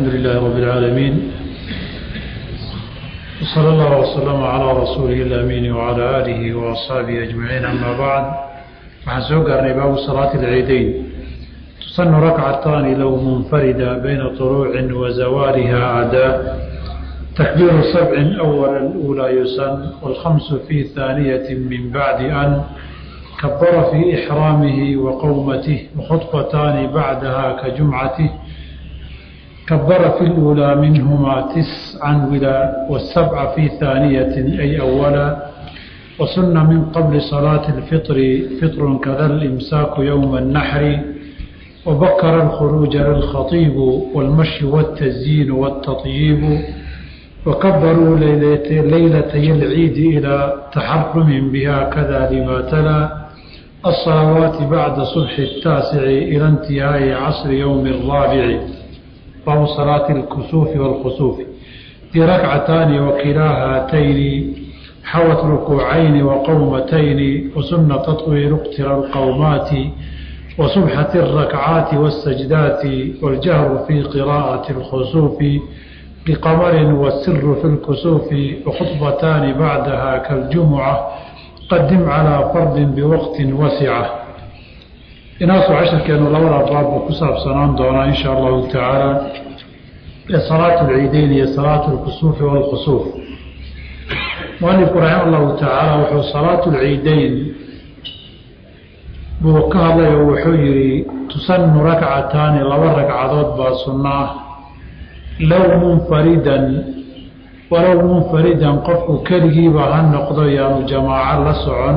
لله رب العالمين وصلى الله وسلم على رسوله الأمين وعلى آله وأصحابه أجمعين أما بعد waxaan soo gaarnay baabu salaati alciidayn tusanu rakcataani low munfarida bayna طuluucin wa zawaaliha adaa takbiiru sabcin awala اlأuulaa yusan wاlkhamsu fii haaniyati min bacdi an kabara fii ixraamihi wa qowmatih wakhudbataani bacdaha ka jumcatih kabara fi اlأuulaa minhumaa tiscan wilaa wالsabca fii haaniyatin ay awala وسن من قبل صلاة الفطر فطر كذا الإمساك يوم النحر وبكر الخروج للخطيب والمشي والتزيين والتطييب وكبروا ليلتي العيد إلى تحرم بها كذا لما تلا الصلوات بعد صبح التاسع إلى انتهاء عصر يوم الرابع باب صلاة الكسوف والخسوف في ركعتان وكلا هاتين حوت ركوعين وقومتين وسنة تطويل اقتر القومات وصبحة الركعات والسجدات والجهر في قراءة الخسوف بقمر والسر في الكسوف وخطبتان بعدها كالجمعة قدم على فرد بوقت وسعة inaasu casharkeenu labada baabbu ku saabsanaan doonaa in sha allahu tacaala ee salaatu alciideyn iyo salaatu alkusuufi waalkhusuuf mualifku raxima allahu tacaala wuxuu salaatu lciideyn buu ka hadlay oo wuxuu yidhi tusanu rakcataani laba ragcadood baa sunno ah low munfaridan walow munfaridan qofku keligiiba ha noqdo yaanu jamaaco la socon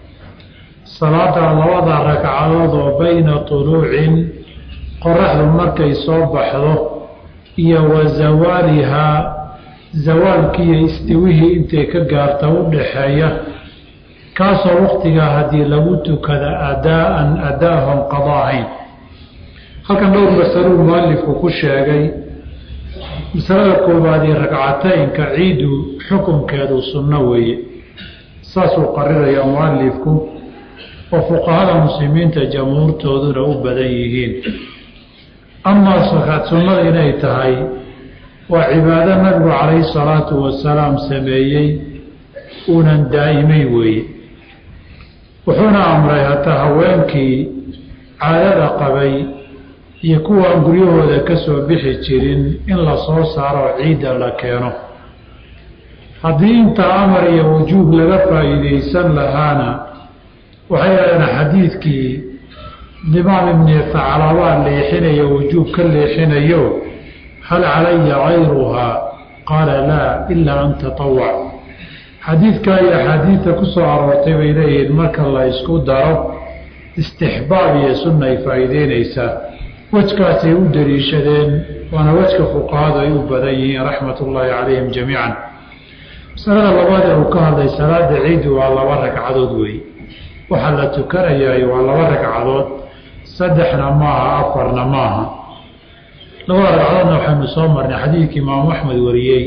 salaada labada ragcadood oo bayna tuluucin qoraxdu markay soo baxdo iyo wa zawaalihaa zawaalkiiyo istiwihii intay ka gaarta u dhaxeeya kaasoo waktigaa haddii lagu tukada adaa'an adaahon qada ahayn halkan dhowr masaluu mualifku ku sheegay masalada koowaadii ragcataynka ciidu xukunkeedu sunno weeye saasuu qariraya mualifku oo fuqahada muslimiinta jamhuurtooduna u badan yihiin amaa sakaad sunnada inay tahay waa cibaado nabigu calayhi salaatu wasalaam sameeyey uunan daa'imay weeye wuxuuna amray hataa haweenkii caadada qabay iyo kuwaan guryahooda ka soo bixi jirin in la soo saaro ciidda la keeno haddii intaa amar iyo wujuub laga faa'iidaysan lahaana waxay yidhahdeen xadiidkii nimaam ibni faclabaa leexinayo wujuub ka leexinayo hal calaya gayruhaa qaala laa ilaa an tatawac xadiidkaa iyo axaadiidta ku soo aroortay bay leeyihiin marka la isku daro istixbaab iyo sunna ay faa'iideynaysaa wejkaasay u daliishadeen waana wejka fuqahadu ay u badan yihiin raxmat ullaahi calayhim jamiican masalada labaad ee uu ka hadlay salaada ciidi waa laba ragcadood weeye waxaa la tukanayaay waa laba ragcadood saddexna maaha afarna maaha labada ragcadoodna waxaynu soo marnay xadiidkii imaamu axmed wariyey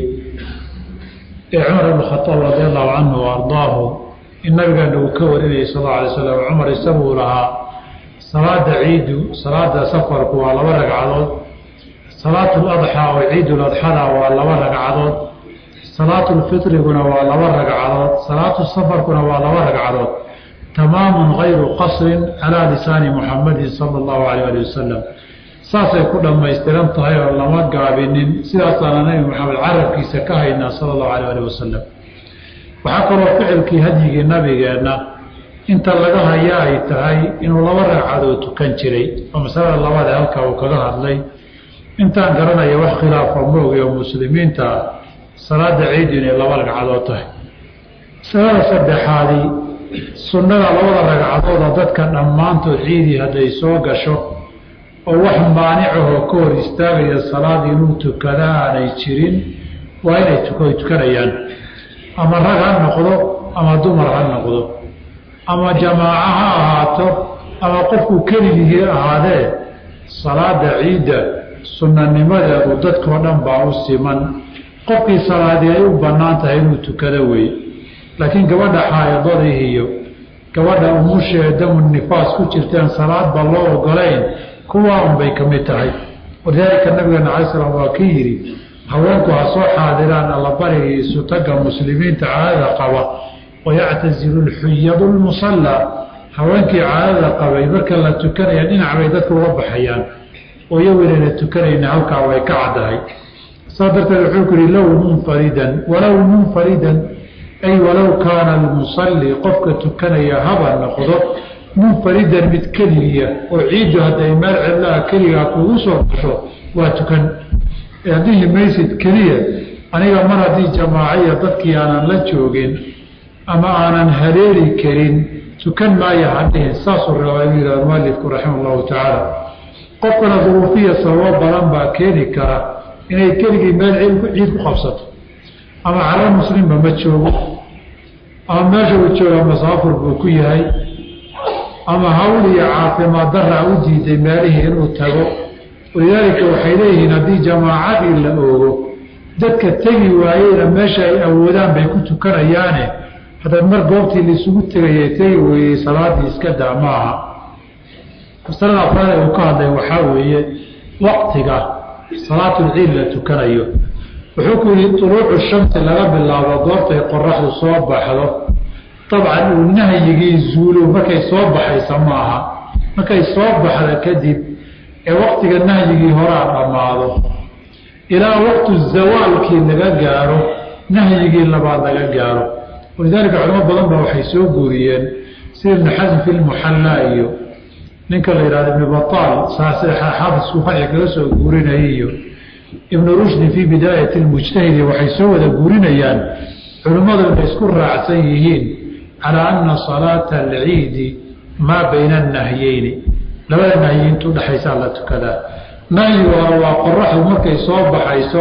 ee cumar ibn khataab radi allahu canhu wa ardaahu in nabigeena uu ka warinayay sal alla alay slam cumar isaguu lahaa salaada ciidu salaada safarku waa laba ragcadood salaatu ladxaa oo ciiduladxada waa laba ragcadood salaatu lfitriguna waa laba ragcadood salaatu safarkuna waa laba ragcadood tamaamun gayru qasrin calaa lisaani muxamadin sala allahu alayh ali wasalam saasay ku dhammaystiran tahay oo lama gaabinin sidaasaana nabi maxamed carabkiisa ka haynaa sala allahu alayh ali wasalam waxaa kaloo ficilkii hadyigii nabigeenna inta laga haya ay tahay inuu laba ragcadood tukan jiray oo masalada labaad ee halkaa uu kaga hadlay intaan garanaya wax khilaafa moogi oo muslimiinta salaada ciidu inay laba ragcadood tahay masalada saddexaadii sunnada labada ragcadooda dadka dhammaantood ciidii hadday soo gasho oo wax maanicahoo ka hor istaagaya salaad inuu tukada aanay jirin waa inay tukanayaan ama rag ha noqdo ama dumar ha noqdo ama jamaaco ha ahaato ama qofku keligihii ahaadee salaada ciidda sunnanimadeedu dadkao dhan baa u siman qofkii salaadii ay u bannaan tahay inuu tukado weeye laakiin gabadha xaayadadii iyo gabadha umushee damu nifaas ku jirteen salaadba loo ogolayn kuwaa unbay ka mid tahay walidaalika nabigeena alay slam waa kii yidhi haweenku ha soo xaadiraan allabariga iyo sutaga muslimiinta caadada qaba wayactasilu lxuyadu lmusallaa haweenkii caadada qabay marka la tukanaya dhinac bay dadka uga baxayaan oo iyagu inayna tukanayna halkaa way ka caddahay saa darteed wuxuu ku yihi low munfaridan walow munfaridan ay walow kaana almusalli qofka tukanaya haba noqdo munfaridan mid keligiya oo ciiddu hadday meel cidlaha keligaa kugu soo gasho waa tukan haddihi maysid keliya aniga mar haddii jamaaciya dadkii aanan la joogin ama aanan haleeli karin tukan maaya hadhihin saasuu rabaa inuu yihahdo mualifku raxima allahu tacaala qofkana duruufiya sababo badan baa keeni kara inay keligii meel ciid ku qabsato ama cala muslimba ma joogo ama meesha uu jooga masaafur buu ku yahay ama hawl iyo caafimaad daraa u diiday meelihii inuu tago walidaalika waxay leeyihiin haddii jamaacadii la oogo dadka tegi waayeyna meesha ay awoodaan bay ku tukanayaane haddaad mar goobtii laisugu tegayay tegi weeyey salaadii iska daa maaha masalada afraad uu ka hadlay waxaa weeye waqtiga salaatulciid la tukanayo wuxuu ku yihi tuluucu shamsi laga bilaabo goortay qoraxdu soo baxdo dabcan uu nahyigii zuulo markay soo baxaysa maaha markay soo baxda kadib ee waqtiga nahyigii horaa dhammaado ilaa waqtu zawaalkii laga gaaro nahyigii labaad laga gaaro walidaalika culamo badan ba waxay soo guuriyeen sida ibnu xasm fi lmuxallaa iyo ninka la yihahdo ibnu bataal xaafisku farci kaga soo guurinayay iyo ibnu rushdi fii bidaayati lmujtahidi waxay soo wada guurinayaan culimmadu inay isku raacsan yihiin calaa ana salaata alciidi maa bayna annahyeyni labada nahyiintu udhexaysaa la tukadaa nahyiga hore waa qoraxdu markay soo baxayso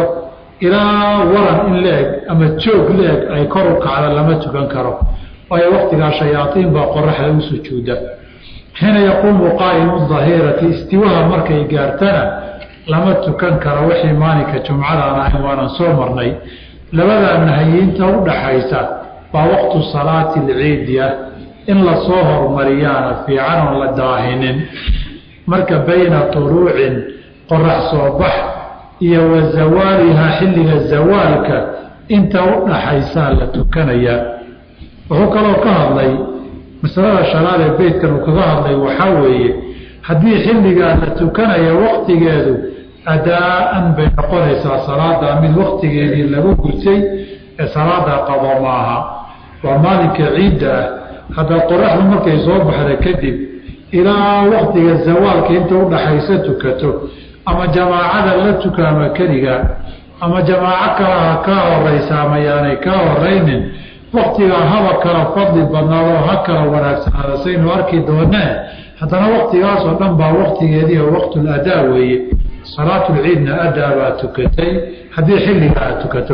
ilaa waran in la-eg ama joog la-eg ay kor u kacda lama tukan karo waayo waqtigaa shayaaiin baa qoraxda u sujuuda xiina yaquumu qaa'imu dahirati istiwaha markay gaartana lama tukan karo wixii maalinka jumcadaan ahayn waanan soo marnay labadaa nahyiinta udhaxaysa waa waqtu salaati alciidi ah in lasoo hormariyaana fiican oon la daahinin marka bayna tuluucin qorax soo bax iyo wa zawaalihaa xilliga zawaalka inta u dhaxaysaa la tukanayaa wuxuu kaloo ka hadlay masalada shanaad ee beytkan uu kaga hadlay waxaa weeye haddii xilligaa la tukanaya waqtigeedu adaa-an bay noqonaysaa salaada mid waqtigeedii lagu gutay ee salaada qabo maaha waa maalinka ciidda ah hadda qoraxdu markay soo baxda kadib ilaa waqtiga zawaalka inta udhaxaysa tukato ama jamaacada la tukaama keliga ama jamaaco kalaha kaa horeysa ama yaanay kaa horeynin waktigaa haba kala fadli badnaadoo ha kala wanaagsanaada saynu arki doonee haddana waktigaasoo dhan baa waktigeedii oo waqtul adaa weeye salaatulciidna adaa baa tukatay haddii xilliga aad tukato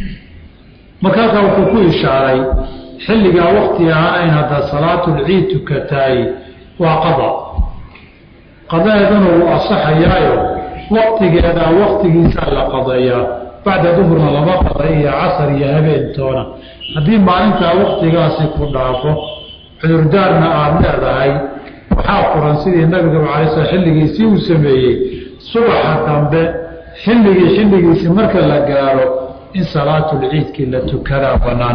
markaasaa wuxuu ku ishaaray xilligaa wakti ahaanayn haddaad salaatulciid tukataay waa qada qadaheeduna wuu asaxayaayo waktigeedaa waktigiisaa la qadeeyaa bacda duhurna lama qaday iyo casar iyo habeentoona haddii maalintaa waktigaasi ku dhaafo cudurdaarna aada leedahay waxaa furan sidii nabigaba alay sl xilligiisii uu sameeyey subaxa dambe xilligii xilligiisi marka la gaaro in salaatulciidkii la tukadaa banaan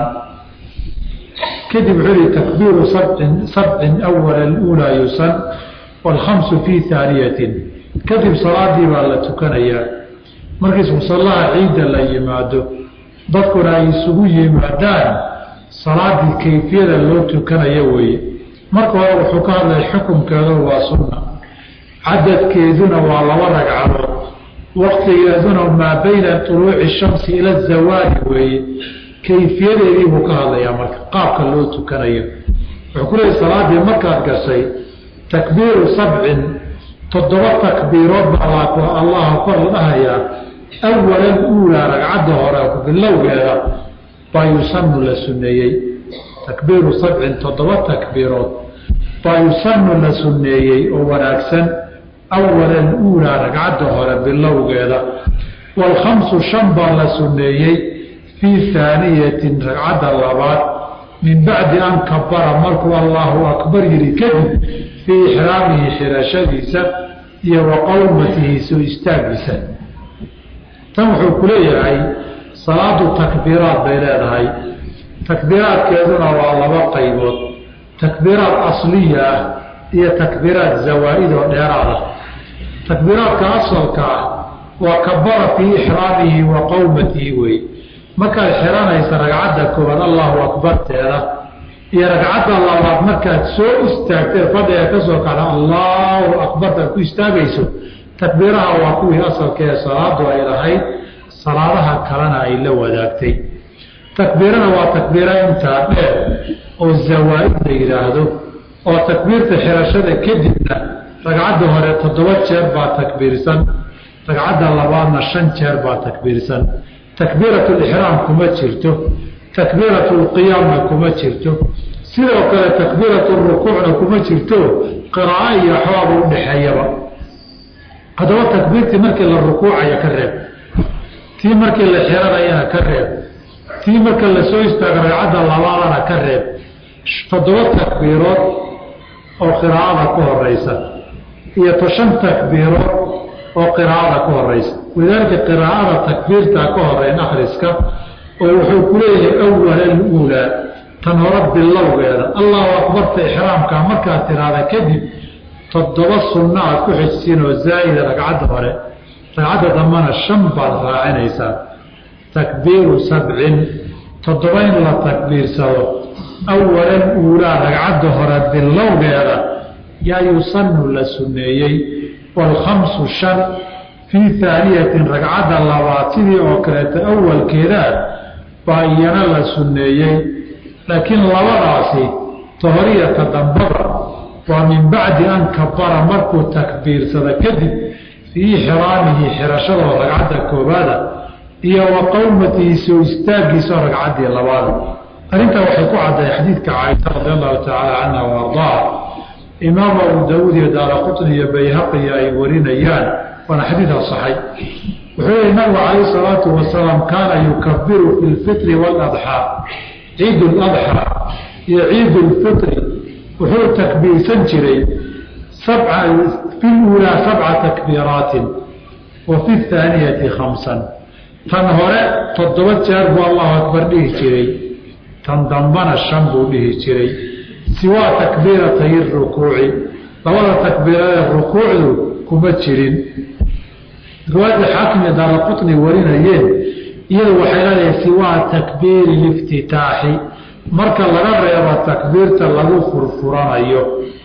kadib wuxuu yihi takbiiru sabcin sabcin awala uulaa yusan waalkhamsu fii haaniyatin kadib salaadii baa la tukanayaa markiis musallaha ciidda la yimaado dadkuna ay isugu yimaadaan salaadii kayfiyada loo tukanayo weeye marka hore wuxuu ka hadlay xukunkeedu waa sunna cadadkeeduna waa laba ragcadood waktigeeduna maa bayna tuluuci shamsi ila zawaali weeye kayfiyadeedii buu ka hadlayaa marka qaabka loo tukanayo wuxuu ku leeyay salaadii markaad gashay takbiiru sabcin toddoba takbiirood baa allaha kor la dhahayaa awalan uulaa ragcadda hore bilowgeeda baa yusanu la suneeyey takbiiru sabcin toddoba takbiirood baa yusanu la suneeyey oo wanaagsan awalan uulaa ragcadda hore bilowgeeda waalkhamsu shan baa la suneeyey fii haaniyatin ragcadda labaad min bacdi an kabara markuu allaahu akbar yihi kadib fii ixraamihi xirashadiisa iyo wa qowmatihi soo istaagiisa tan wuxuu ku leeyahay salaadu takbiiraad bay leedahay takbiiraadkeeduna waa laba qaybood takbiiraad asliya ah iyo takbiiraad zawaa'id oo dheeraad ah takbiiraadka asalka ah waa kabara fii ixraamihi wa qowmatihi wey markaad xiranaysa ragcadda koowaad allahu akbarteeda iyo ragcadda labaad markaad soo istaagtee fadhiga ka soo kacda allahu akbartaad ku istaagayso takbiiraha waa kuwii asalka ee salaadu ay lahayd salaadaha kalena ay la wadaagtay takbiirana waa takbiira intaa dheer oo zawaa'id la yidhaahdo oo takbiirta xirashada kadibna ragcadda hore toddoba jeer baa takbiirsan ragcadda labaadna shan jeer baa takbiirsan takbiirat lixraam kuma jirto takbiirat lqiyaamna kuma jirto sidoo kale takbiirat rukuucna kuma jirto qiraa'o iyo axwaaba udhexeeyaba haddaba takbiirtii markii la rukuucaya ka reeb tii markii la xiranayana ka reeb tii marka la soo istaago ragcadda labaadana ka reeb toddoba takbiirood oo qiraa'ada ka horeysa iyo to shan takbiirood oo qiraa'ada ka horeysa walidaalika qiraa'ada takbiirtaa ka horeyn akhriska oo wuxuu ku leeyahay awala aluulaa tan hore bilowgeeda allahu akbarta ixraamka markaad tiraahda kadib toddoba sunno aad ku xijsiin oo zaa'ida ragcadda hore ragcadda dambana shan baad raacinaysaa takbiiru sabcin toddoba in la takbiirsado awalan uulaa ragcadda hore bilowgeeda yaa yusanu la sunneeyey waalkhamsu shan fii haaniyatin ragcadda labaad sidii oo kaleeta awalkeedaa baa iyana la sunneeyey laakiin labadaasi tahoriyata dambaba waa min bacdi an kabara markuu takbiirsada kadib fii xiraamihi xirashadoo ragcadda koobaada iyo wa qowmatihi soo istaagiisoo ragcaddii labaada arrintaa waxay ku cadday xadiidka caaisha radi allahu tacaala canha wa ardaha imaamu abu daawuud iyo daara qutni iyo bayhaqiya ay warinayaan waana xadiid asaxay wuxuu yihi nabigu calayh salaatu wasalaam kaana yukabiru fi lfitri waaladxaa ciid ladxaa iyo ciid lfitri wuxuu takbiirsan jiray fi luulaa sabca takbiiraatin wa fi haaniyati khamsan tan hore toddoba jeer buu allahu akbar dhihi jiray tan dambana shan buu dhihi jiray siwaa takbiiratay rukuuci labada takbiiradee rukuucdu kuma jirin riwaayadda xaakim iyo daara qutni warinayeen iyadu waxay leedahay siwaa takbiiri liftitaaxi marka laga reebo takbiirta lagu furfuranayo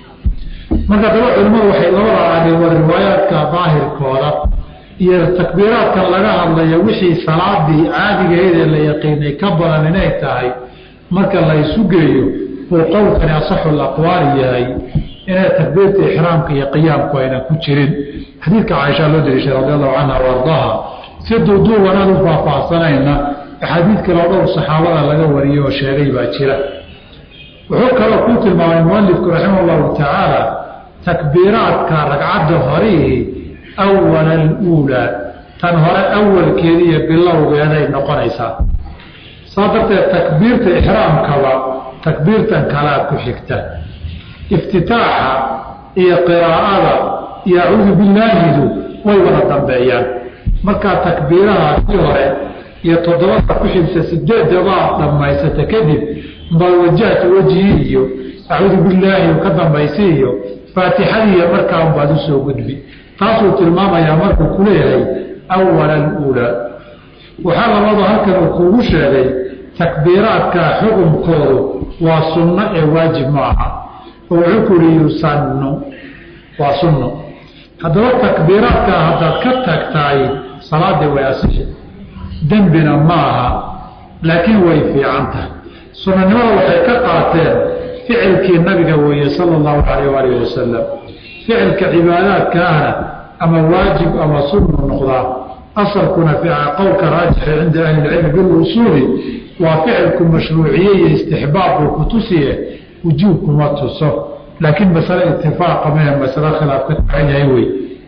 marka daba culimmadu waxay labada aadeen waa riwaayaadka daahirkooda iyo takbiiraadkan laga hadlaya wixii salaadii caadigaheedee la yaqiinay ka badan inay tahay marka la isu geeyo uu qowlkani asaxu aqwaali yahay inay takbiirta ixraamka iyo qiyaamku aynan ku jirin xadiidka caaisha loo dariishay radi allahu canha wa ardaha si duuduubanaan u faahfaahsanayna axaadiid kaloo dhowr saxaabada laga wariyey oo sheegay baa jira wuxuu kaloo ku tilmaamay mualifku raximah allahu tacaala takbiiraadka ragcadda horihii awala aluulaa tan hore awalkeeda iyo bilowgeeday noqonaysaa saa darteed takbiirta ixraamkaba takbiirtan kalaa ku xigta iftitaaxa iyo qiraa'ada iyo acuudu billaahidu way wada dambeeyaan markaa takbiirahaasii hore iyo toddobada ku xigta sideedabaa dhammaysata kadib bal wajahta wejhii iyo acuudu billaahi ka dambaysi iyo faatixadiiyo markaa unbaad usoo gudbi taasuu tilmaamayaa markuu ku leeyahay awala aluulaa waxaa labadu halkan uu kuugu sheegay takbiiraadka xukunkoodu waa sunno ee waajib ma aha oo wuxuu ku yihi yusannu waa sunno haddaba takbiiraadkaa haddaad ka tagtahay salaadii way asixi dembina ma aha laakiin way fiican tahay sunanimada waxay ka qaateen ficilkii nabiga weeye sala allahu calayh waalihi wasalam ficilka cibaadaadkaahna ama waajib ama sunnu noqdaa asalkuna qowlka raajixa cinda ahli ilcilmi bilusuuli waa ficilku mashruuciye iyo istixbaab buu ku tusiye wujuubkuma tuso laakiin masale itifaaqa mehe masale khilaaf ka tacan yahay wey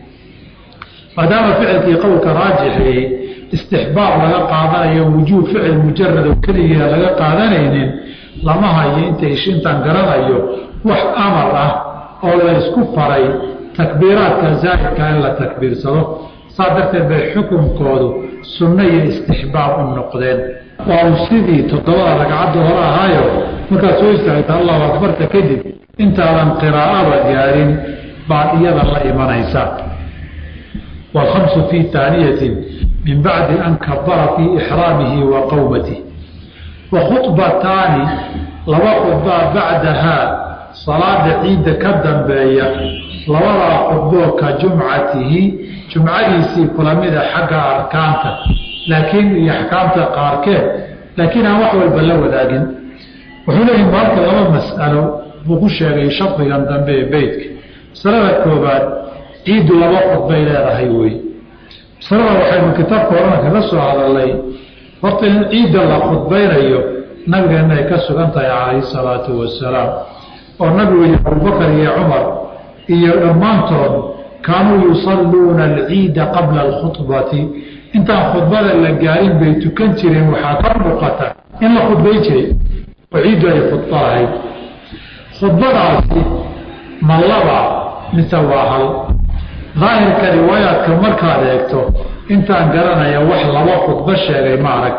maadaama ficilkii qowlka raajixii istixbaab laga qaadanayo wujuub ficil mujarad oo keligiia laga qaadanaynin lama hayo inta intaan garanayo wax amar ah oo la isku faray takbiiraadka zaa'idka in la takbiirsado saa darteed bay xukunkoodu sunno iyo istixbaab u noqdeen waa u sidii toddobada ragcadda hore ahaayo markaad soo istaagta allahu akbarta kadib intaadan qiraa'ada gaarin baad iyada la imanaysa waalkhamsu fii taaniyatin min bacdi an kabara fii ixraamihi wa qowmatih wa khubataani laba khudbaa bacdahaa salaada ciidda ka dambeeya labadaa khudboo ka jumcatihi jumcadiisii kulamida xagga arkaanta laakiin iyo axkaamta qaarkeed laakiin aan wax walba la wadaagin wuxuu leeyahi maalka laba mas'alo buu ku sheegay shardigan dambe ee beytka masalada koobaad ciiddu laba khudbay leedahay wey masalada waxaynu kitaabka horana kaga soo hadalnay horta in ciidda la khudbaynayo nabigeenna ay ka sugan tahay calayhi salaatu wasalaam oo nabigu iyo abubakar iyo cumar iyo dhammaantood kaanuu yusalluuna alciida qabla alkhudbati intaan khudbada la gaarin bay tukan jireen waxaa ka muuqata in la khudbayn jiray oo ciiddu ay khudba ahayd khudbadaasi ma laba mise waa hal daahirka riwaayaadka markaad eegto intaan garanaya wax laba khudbo sheegay ma arag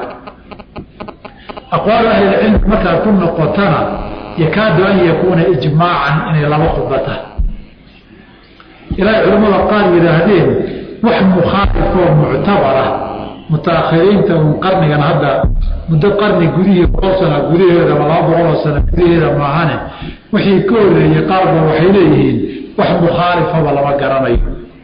aqwaal ahlilcilmi markaad ku noqotana yakaadu an yakuuna ijmaacan inay laba khudbo tahay ilaahay culimmada qaar yidhaahdeen wax mukhaalifoo muctabara mutaakhiriinta un qarnigan hadda muddo qarni gudihii boqol sana gudaheeda ama laba boqoloo sana gudaheeda maahane wixii ka horeeyey qaarba waxay leeyihiin wax mukhaalifaba lama garanayo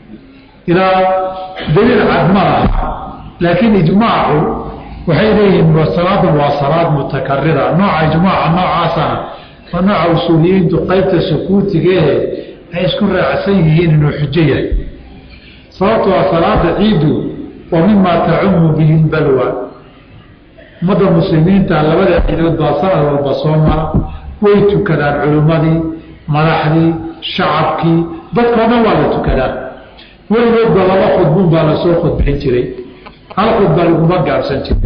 ilaa daliil cad ma laha laakiin ijmaacu waxay leeyihiin salaadan waa salaad mutakarira nooca ijmaaca noocaasana waa nooca usuuliyiintu qaybta sukuutigeehe ay isku raacsan yihiin inuu xujo yahay sababto a salaada ciiddu waa mimaa tacumu bihi lbalwa ummadda muslimiinta labada ciidood baa sanad walba soo mara way tukadaan culimmadii madaxdii shacabkii dadkao dhan waa la tukadaa weligoodba laba khudbun baa lasoo khudbayn jiray hal khudba laguma gaabsan jiray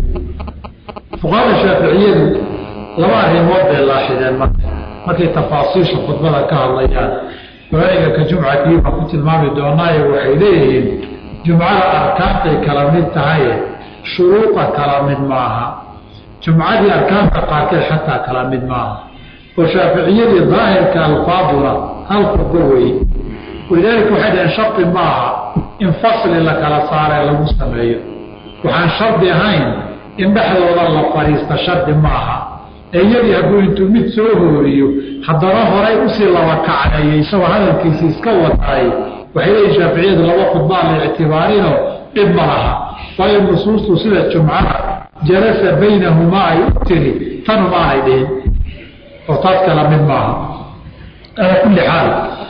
fuqahada shaaficiyadu laba arrimood bay laaxideen marka markay tafaasiisha khudbada ka hadlayaan waaiga ka jumcatii baan ku tilmaami doonaaye waxay leeyihiin jumcada arkaantay kala mid tahaye shuruuda kala mid maaha jumcadii arkaanta qaarkeed xataa kala mid maaha oo shaaficiyadii daahirka alfaaduna hal khudbo weeye walidaalika waxay dhaheen shardi maaha in fasli la kala saaree lagu sameeyo waxaan shardi ahayn in dhexdooda la fadhiista shardi maaha eeyadii hadduu intuu mid soo hooriyo haddana horay usii laba kacneeyo isagoo hadalkiisi iska wataay waxay leeyihin shaaficiyadu laba khudbaa la ictibaarinoo dhib ma laha waayo nusuustu sida jumcada jalasa baynahumaa ay u tiri tanu maanay dhihin oo taas kala mid maaha alaa kulli xaal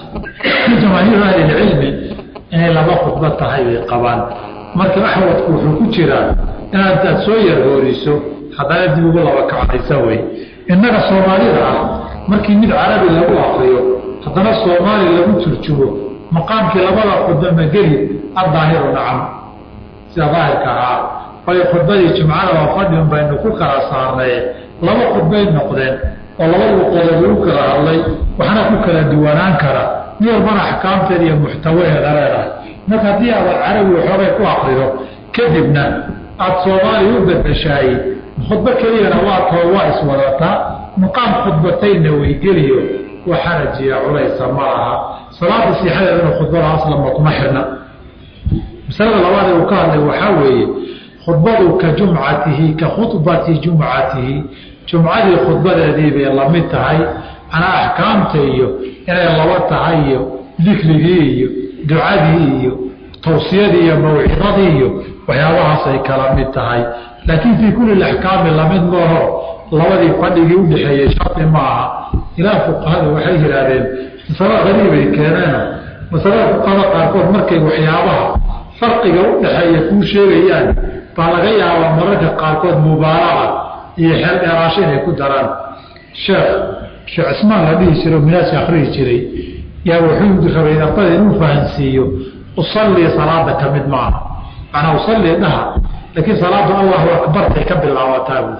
jamaahiiru ahlilcilmi inay laba khudbo tahay bay qabaan marka axwadku wuxuu ku jiraa inaad aad soo yar hooriso haddana dib ugu laba kacdaysa wey innaga soomaalida ah markii mid carabi lagu akriyo haddana soomaali lagu turjumo maqaamkii labada khudba ma geli addaahiru nacam sida daahirka ahaa waayo khudbadii jumcada waa fadhin baynu ku kala saarnaye laba khudbay noqdeen oo laba luqoodood lagu kala hadlay waxna ku kala duwanaan kara mid walbana axkaamteeda iyo muxtawaheeda leedahay marka haddii aad carabi waxoogay ku akrido kadibna aada soomaaliya u bedeshaay khudbo keliyana waa too waa iswadataa maqaam khudbatayna weygeliyo wa xarajiya culaysa ma aha salaada siixadeedana khudbada aslanba kuma xirna masalada labaad ee uu ka hadlay waxaa weeye khudbadu ka jumcatihi ka khudbati jumcatihi jumcadii khudbadeedii bay lamid tahay anaa axkaamta iyo inay laba tahay iyo dikrigii iyo ducadii iyo tawsiyadii iyo mawcidadii iyo waxyaabahaasay kala mid tahay laakiin fii kulli axkaami lamid mooho labadii fadhigii udhexeeyey shardi ma aha ilaa fuqahada waxay yidhaahdeen masalo qariibay keeneen masalada fuqahada qaarkood markay waxyaabaha farqiga udhexeeya kuu sheegayaan baa laga yaabaa mararka qaarkood mubaalaca iyo xeel dheeraasho inay ku daraan sheekh sheekh cismaan la dhihi jiro minaasi akhrihi jiray yaa wuxuu rabay ardada inuu fahansiiyo usallii salaada ka mid maaha macnaa usallii dhaha laakiin salaadu allahu akbartay ka bilaabataa buuri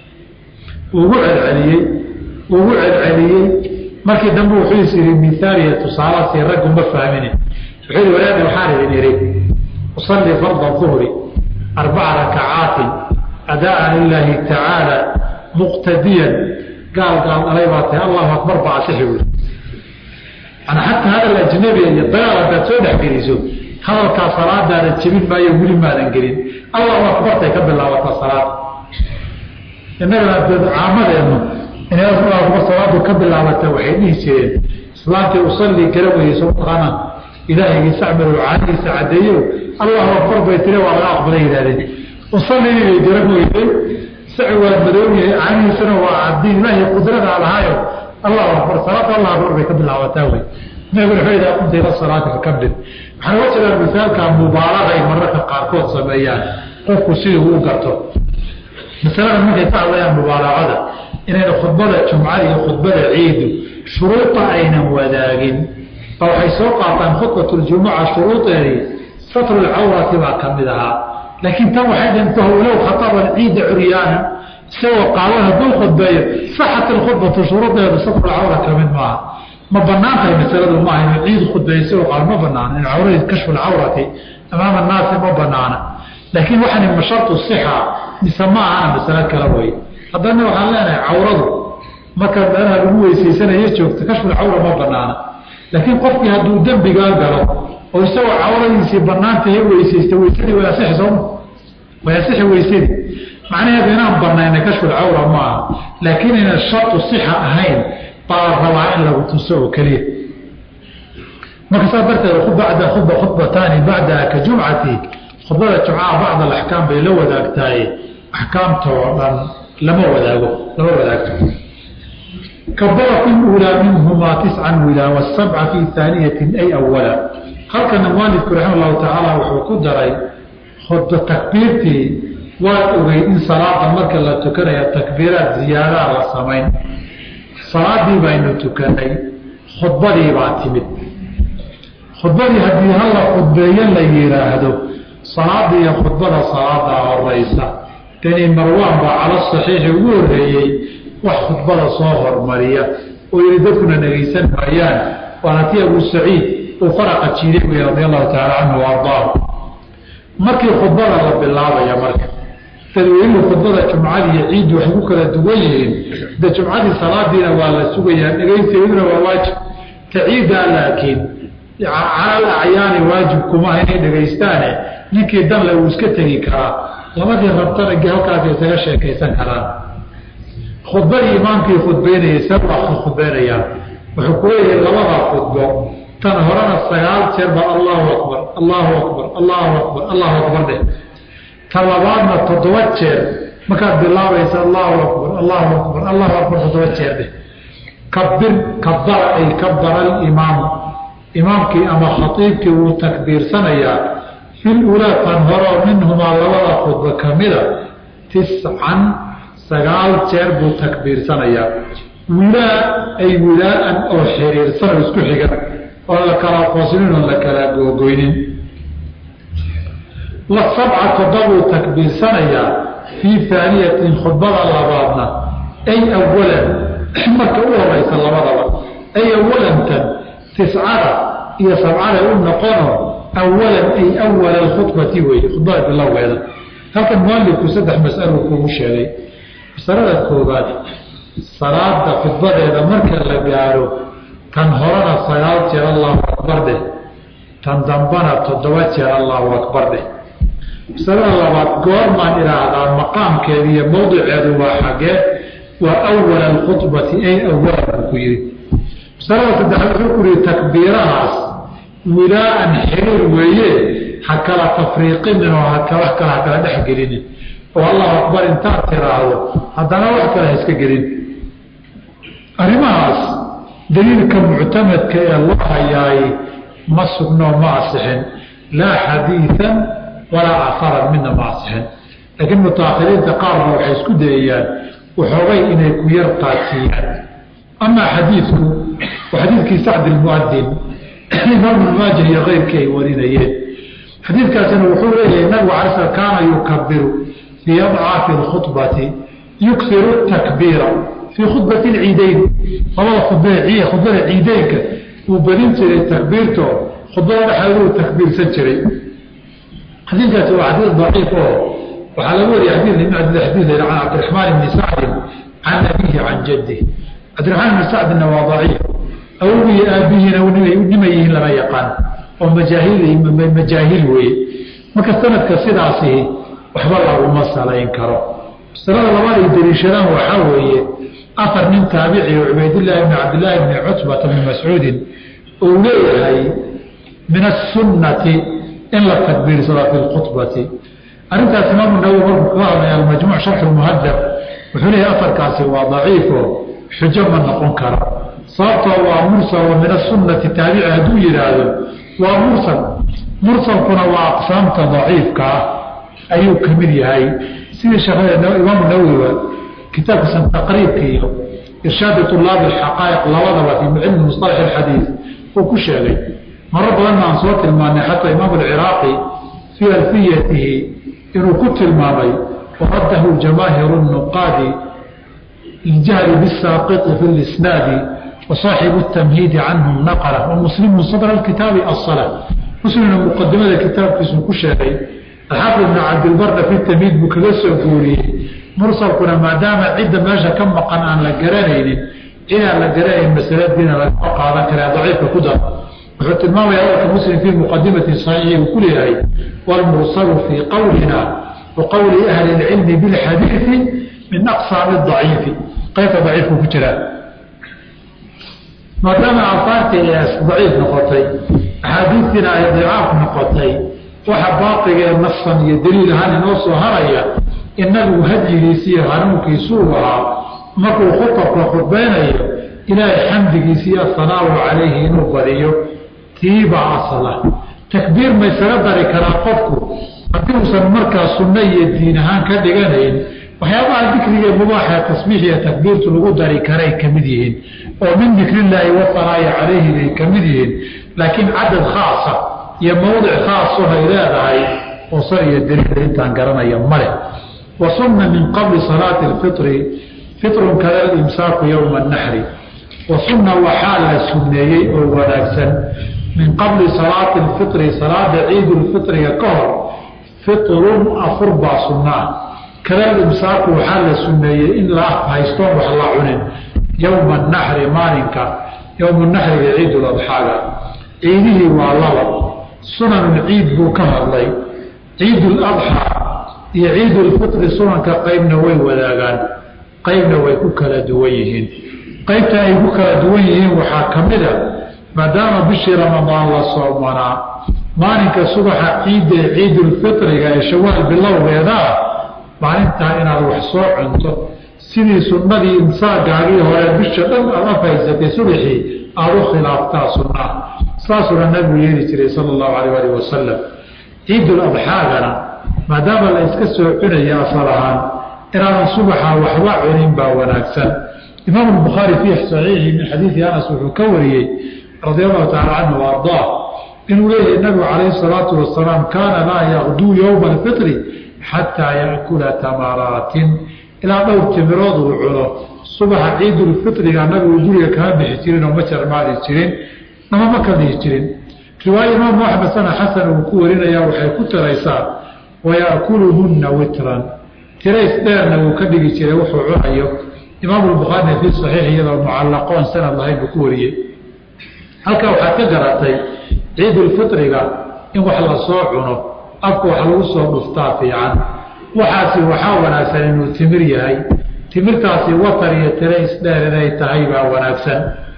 ugu celceliyey ugu celceliyey markii dambe wuxuu is yidhi mihaaliya tusaalasi raggu ma fahmine wuxuu yihi walaada waxaan idin idhi usallii farda duhri arbaca rakacaatin adaan lilaahi tacaala muqtadiyan gaal gaal dhalay baa tahay allahu akbar baa asixi wuri ana xataa hadal ajnabiga iyo dagaal haddaad soo dhex geliso hadalkaa salaadaada jebin maayo weli maadan gelin allahu akbartay ka bilaabataa salaada innagana caamadeenu inay allahu akbar salaadu ka bilaabata waxay dhihi jireen islaamtii usallii gara weyeyso mataqaana ilaahaygiisa acmalu caanihiisa caddeeyo allahu akbar bay tiri waa laga aqbalay yidhahdeen usallii bay gara weyday saci waa madow yahay caanihiisana waa caddiin ilaahay qudradaa lahaayo allahu akbar salaada allah akbar bay ka bilaabataa wey nabiguna wuxuu yidhaha qumta ila salaati fakabir waxaa uga jeedaa misaalka mubaalagay mararka qaarkood sameeyaan qofku sidii uu garto masalada markay ka hadlayaan mubaalagada inayna khudbada jumcada iyo khudbada ciidu shuruuda aynan wadaagin ba waxay soo qaataan khudbatljumuca shuruudeedii satru lcawrati baa ka mid ahaa laakiin tan waxay dhintaho low khataban ciida curyaana isagoo qaawan hadduu khudbeeyo saxat alkhudbatu shuruudeedu satrulcawra ka mid maaha ma banaan tahay masaladu maaha inuu ciid khudbeeyo isagoo qaal ma banaana in cawradi kashfu lcawrati amaama annaasi ma banaana laakiin waxani ma shartu sixa mise ma ahana masalo kala wey haddana waxaan leenahay cawradu markaad meelaha lagu weysaysanayo joogto kashfulcawra ma banaana laakiin qofkii hadduu dembigaa galo oo isagoo cawradiisii banaantahe weysaysta weysadii way asixi sooma way asixi weysadii macnaheedu inaan banayna kashfulcawra ma aha laakiin aynan shartu sixa ahayn baa la rabaa in lagu tuso oo keliya marka saas darteed bacda khudba khudbataani bacdaha ka jumcati khudbada jumcaha bacd alaxkaam bay la wadaagtahay axkaamtoo dhan lama wadaago lama wadaagto kabara fi uulaa minhumaa tiscan wilaa wasabca fi haaniyatin ay awala halkana mualifku raxima allahu tacaala wuxuu ku daray khudba takbiirtii waad ogey in salaada marka la tukanaya takbiiraad ziyaadaha la samayn salaadii baynu tukanay khudbadii baa timid khudbadii haddii hala khudbeeyo la yidhaahdo salaada iyo khudbada salaadaa horeysa deni marwaan baa cala saxiixi ugu horeeyey wax khudbada soo hormariya oo yihi dadkuna dhegaysan maayaan waana ti abu saciid uu faraqa jiiday wey radi allahu tacaala canhu wa ardaahu markii khudbada la bilaabaya marka dadweynuhu khudbada jumcadii iyo ciiddu waxay ku kala duwan yihiin de jumcadii salaadiina waa la sugayaa dhegaysigeeduna waa waajib ta ciiddaa laakiin calal acyaani waajib kuma inay dhegaystaane ninkii danle uu iska tegi karaa labadii rabtana halkaas isaga sheekaysan karaan khudbadii imaamkii khudbeynayay sabaa khudbeynayaan wuxuu ku leeyahay labada khudbo tan horena sagaal jeer ba allahu akbar allahu akbar allahu akbar allahu akbar dheh tan labaadna toddoba jeer markaad bilaabaysa allahu akbar allahu akbar allahu akbar toddoba jeer dheh kabir kabara ay kabara alimaamu imaamkii ama khaiibkii wuu takbiirsanayaa fil ulaa tan horeo minhumaa labada khudba ka mida tiscan sagaal jeer buu takbiirsanayaa wilaa ay wilaaan oo xiriirsan oo isku xigan oo la kala qoslin oo la kala googoynin wasabca toddobuu takbiirsanayaa fii haaniyatin khudbada labaadna ay awalan marka u horeysa labadaba ay awalantan tiscada iyo sabcada u noqono awalan ay awala alkhudbati weeye khudbada bilowgeeda halkan mualifku saddex masalo kuugu sheegay masalada koobaad salaada khudbadeeda marka la gaaro tan horena sagaal jeer allahu akbar dheh tan dambana toddoba jeer allahu akbar dheh masalada labaad goormaan idhaahdaa maqaamkeeda iyo mawdiceedu waa xagee waa awala alkhudbati ay awalan buu ku yihi masalada saddexaad wuxuu ku yihi takbiirahaas wilaaan xiriir weeye ha kala tafriiqinin oo hakala kale ha kala dhex gelinin oo allahu akbar intaad tiraahdo haddana wax kale ha iska gelin arrimahaas daliilka muctamadka ee loo hayaay ma sugno ma asixin laa xadiian walaa aharan midna ma asixin laakiin mutaakhiriinta qaarna waxay isku dayayaan waxoogay inay ku yar qaadsiiyaan amaa xadiidku waa xadiidkii sacd ilmuadin imaam ibnmaajah iyo keyrkii ay warinayeen xadiidkaasina wuxuu leeyahay nabigu alay sl kaana yukabiru fii adcaafi alkhudbati yuksiru takbiira fii khudbati lciideyn labada khudbada khudbada ciideynka uu badin jiray takbiirto khudbada dhexeeduu takbiirsan jiray xadiidkaasi waa xadiid daciif oo waxaa laga wariyay xadiid ibn cabdilxadiid can cabdiraxmaan ibni sacdin can abihi can jadih cabdiraxmaan ibni sacdinna waa daciif awogii aabihiina nima yihiin lama yaqaan oo majaahil majaahil weeye marka sanadka sidaasihi waxba laguma salayn karo masalada labaad ay daliishadaan waxaa weeye afar nin taabici oo cubaydillaahi bni cabdillaahi bni cutbata bni mascuudin uu leeyahay min asunnati in la takbiirsado fi lkhudbati arrintaas imaamu nawowi markuu kaga hadlaya almajmuuc sharxu muhadab wuxuu leeyahay afarkaasi waa daciifo xujo ma noqon karo sababtoo waa mursal wa min asunnati taabici hadduu yidhaahdo waa mursal mursalkuna waa aqsaamta daciifka ah ayuu ka mid yahay sidii sheekimaamu nawowiba kitaabkiisan taqriibka iyo irshaadi tulaabi alxaqaa'iq labadaba fii cilmi musalax alxadiid uu ku sheegay maro badanna aan soo tilmaanay xataa imaamu alciraaqi fii alfiyatihi inuu ku tilmaamay waradahu jamaahiru nuqaadi liljahli bisaaqiti fi lisnaadi وصاaxiب التمhiidi canهum نqلة ومسلم صدر الkitaabi الصلاة mslimna مqadimada kitaabkiisu ku sheegay alxaafid بن cabdilbarna fi تmhiid buu kaga soo guuriyey mursalkuna maadaama cidda meesha ka maqan aan la garanaynin cidaan la garanayn masaladiina lagama qaadan kara daciifka ku dar wuxuu tilmaamaya hadalka muslim fii muqadimati صaxiixi uu ku leeyahay wاlmursalu fii qowlina وaqowli أhli الcilmi bاlxadiiثi min أqsaam الضaciifi qaybta daciifku ku jiraa maadaama aafaartii daciif noqotay axaadiistiina ay dicaaf noqotay waxa baaqiga ee nafsan iyo daliil ahaan inoo soo haraya in nabigu hadyigiisi iyo hanuunkiisuu ahaa markuu khutabka khudbaynayo ilaahay xamdigiisi iyo asanaamu calayhi inuu badiyo tiibaa asala takbiir maysaga dari karaa qofku haddii uusan markaa sunno iyo diin ahaan ka dhiganayn waxyaabaha dikriga mubaaxa tasbiix iyo takbiirtu lagu dari karay ka mid yihiin oo min dikrillaahi wasanaayi calayhi bay ka mid yihiin laakiin cadad khaasa iyo mawdic khaaso hay leedahay oo sar iyo daliila intaan garanaya male wa sunna min qabli salaati alfitri fitrun kada imsaaku yowma annaxri wa sunna waxaa la sunneeyey oo wanaagsan min qabli salaati alfitri salaada ciidulfitriga ka hor fitrun afur baa sunnaa kada imsaaku waxaa la sunneeyey in la haystoon wax la cunin yowma anaxri maalinka yowma naxriga ciiduladxaaga ciidihii waa laba sunanulciid buu ka hadlay ciiduladxaa iyo ciidulfitri sunanka qeybna way wadaagaan qeybna way ku kala duwan yihiin qeybta ay ku kala duwan yihiin waxaa ka mid a maadaama bishii ramadaan la soomanaa maalinka subaxa ciidda ee ciidulfitriga ee shawaal bilowgeedaa maalintaa inaad wax soo cunto sidii sunnadii imsaagaagii hore bisha dhan aad afaysatay subaxii aada u khilaaftaa sunnaa saasuuna nabigu yeeli jiray sala allahu alayh alih wasalam ciidul adxaagana maadaama la iska soo cunaya asal ahaan inaadan subaxa waxba cunin baa wanaagsan imaamu bukhaari fii saxiixi min xadiidi anas wuxuu ka wariyey radia allahu tacala canhu wa ardaa inuu leeyahay nabigu calayhi salaatu wasalaam kaana laa yaqduu yowma alfitri xataa yaakula tamaraatin ilaa dhowr timirood uu cuno subaxa ciidulfitriga nabigu guriga kama bixi jirin oo ma jarmaadi jirin nama ma ka dhihi jirin riwaaya imaamu axmed sana xasan uu ku warinaya waxay ku tiraysaa wayaakuluhunna witran tirays dheerna wuu ka dhigi jiray wuxuu cunayo imaamu bukhaarina fii saxiix iyadoo mucallaqoon sanad lahayn buu ku wariyey halkaa waxaad ka garatay ciidulfitriga in wax la soo cuno afka wax lagu soo dhuftaa fiican waxaasi waxaa wanaagsan inuu timir yahay timirtaasi watar iyo tirays dheer inay tahay baa wanaagsan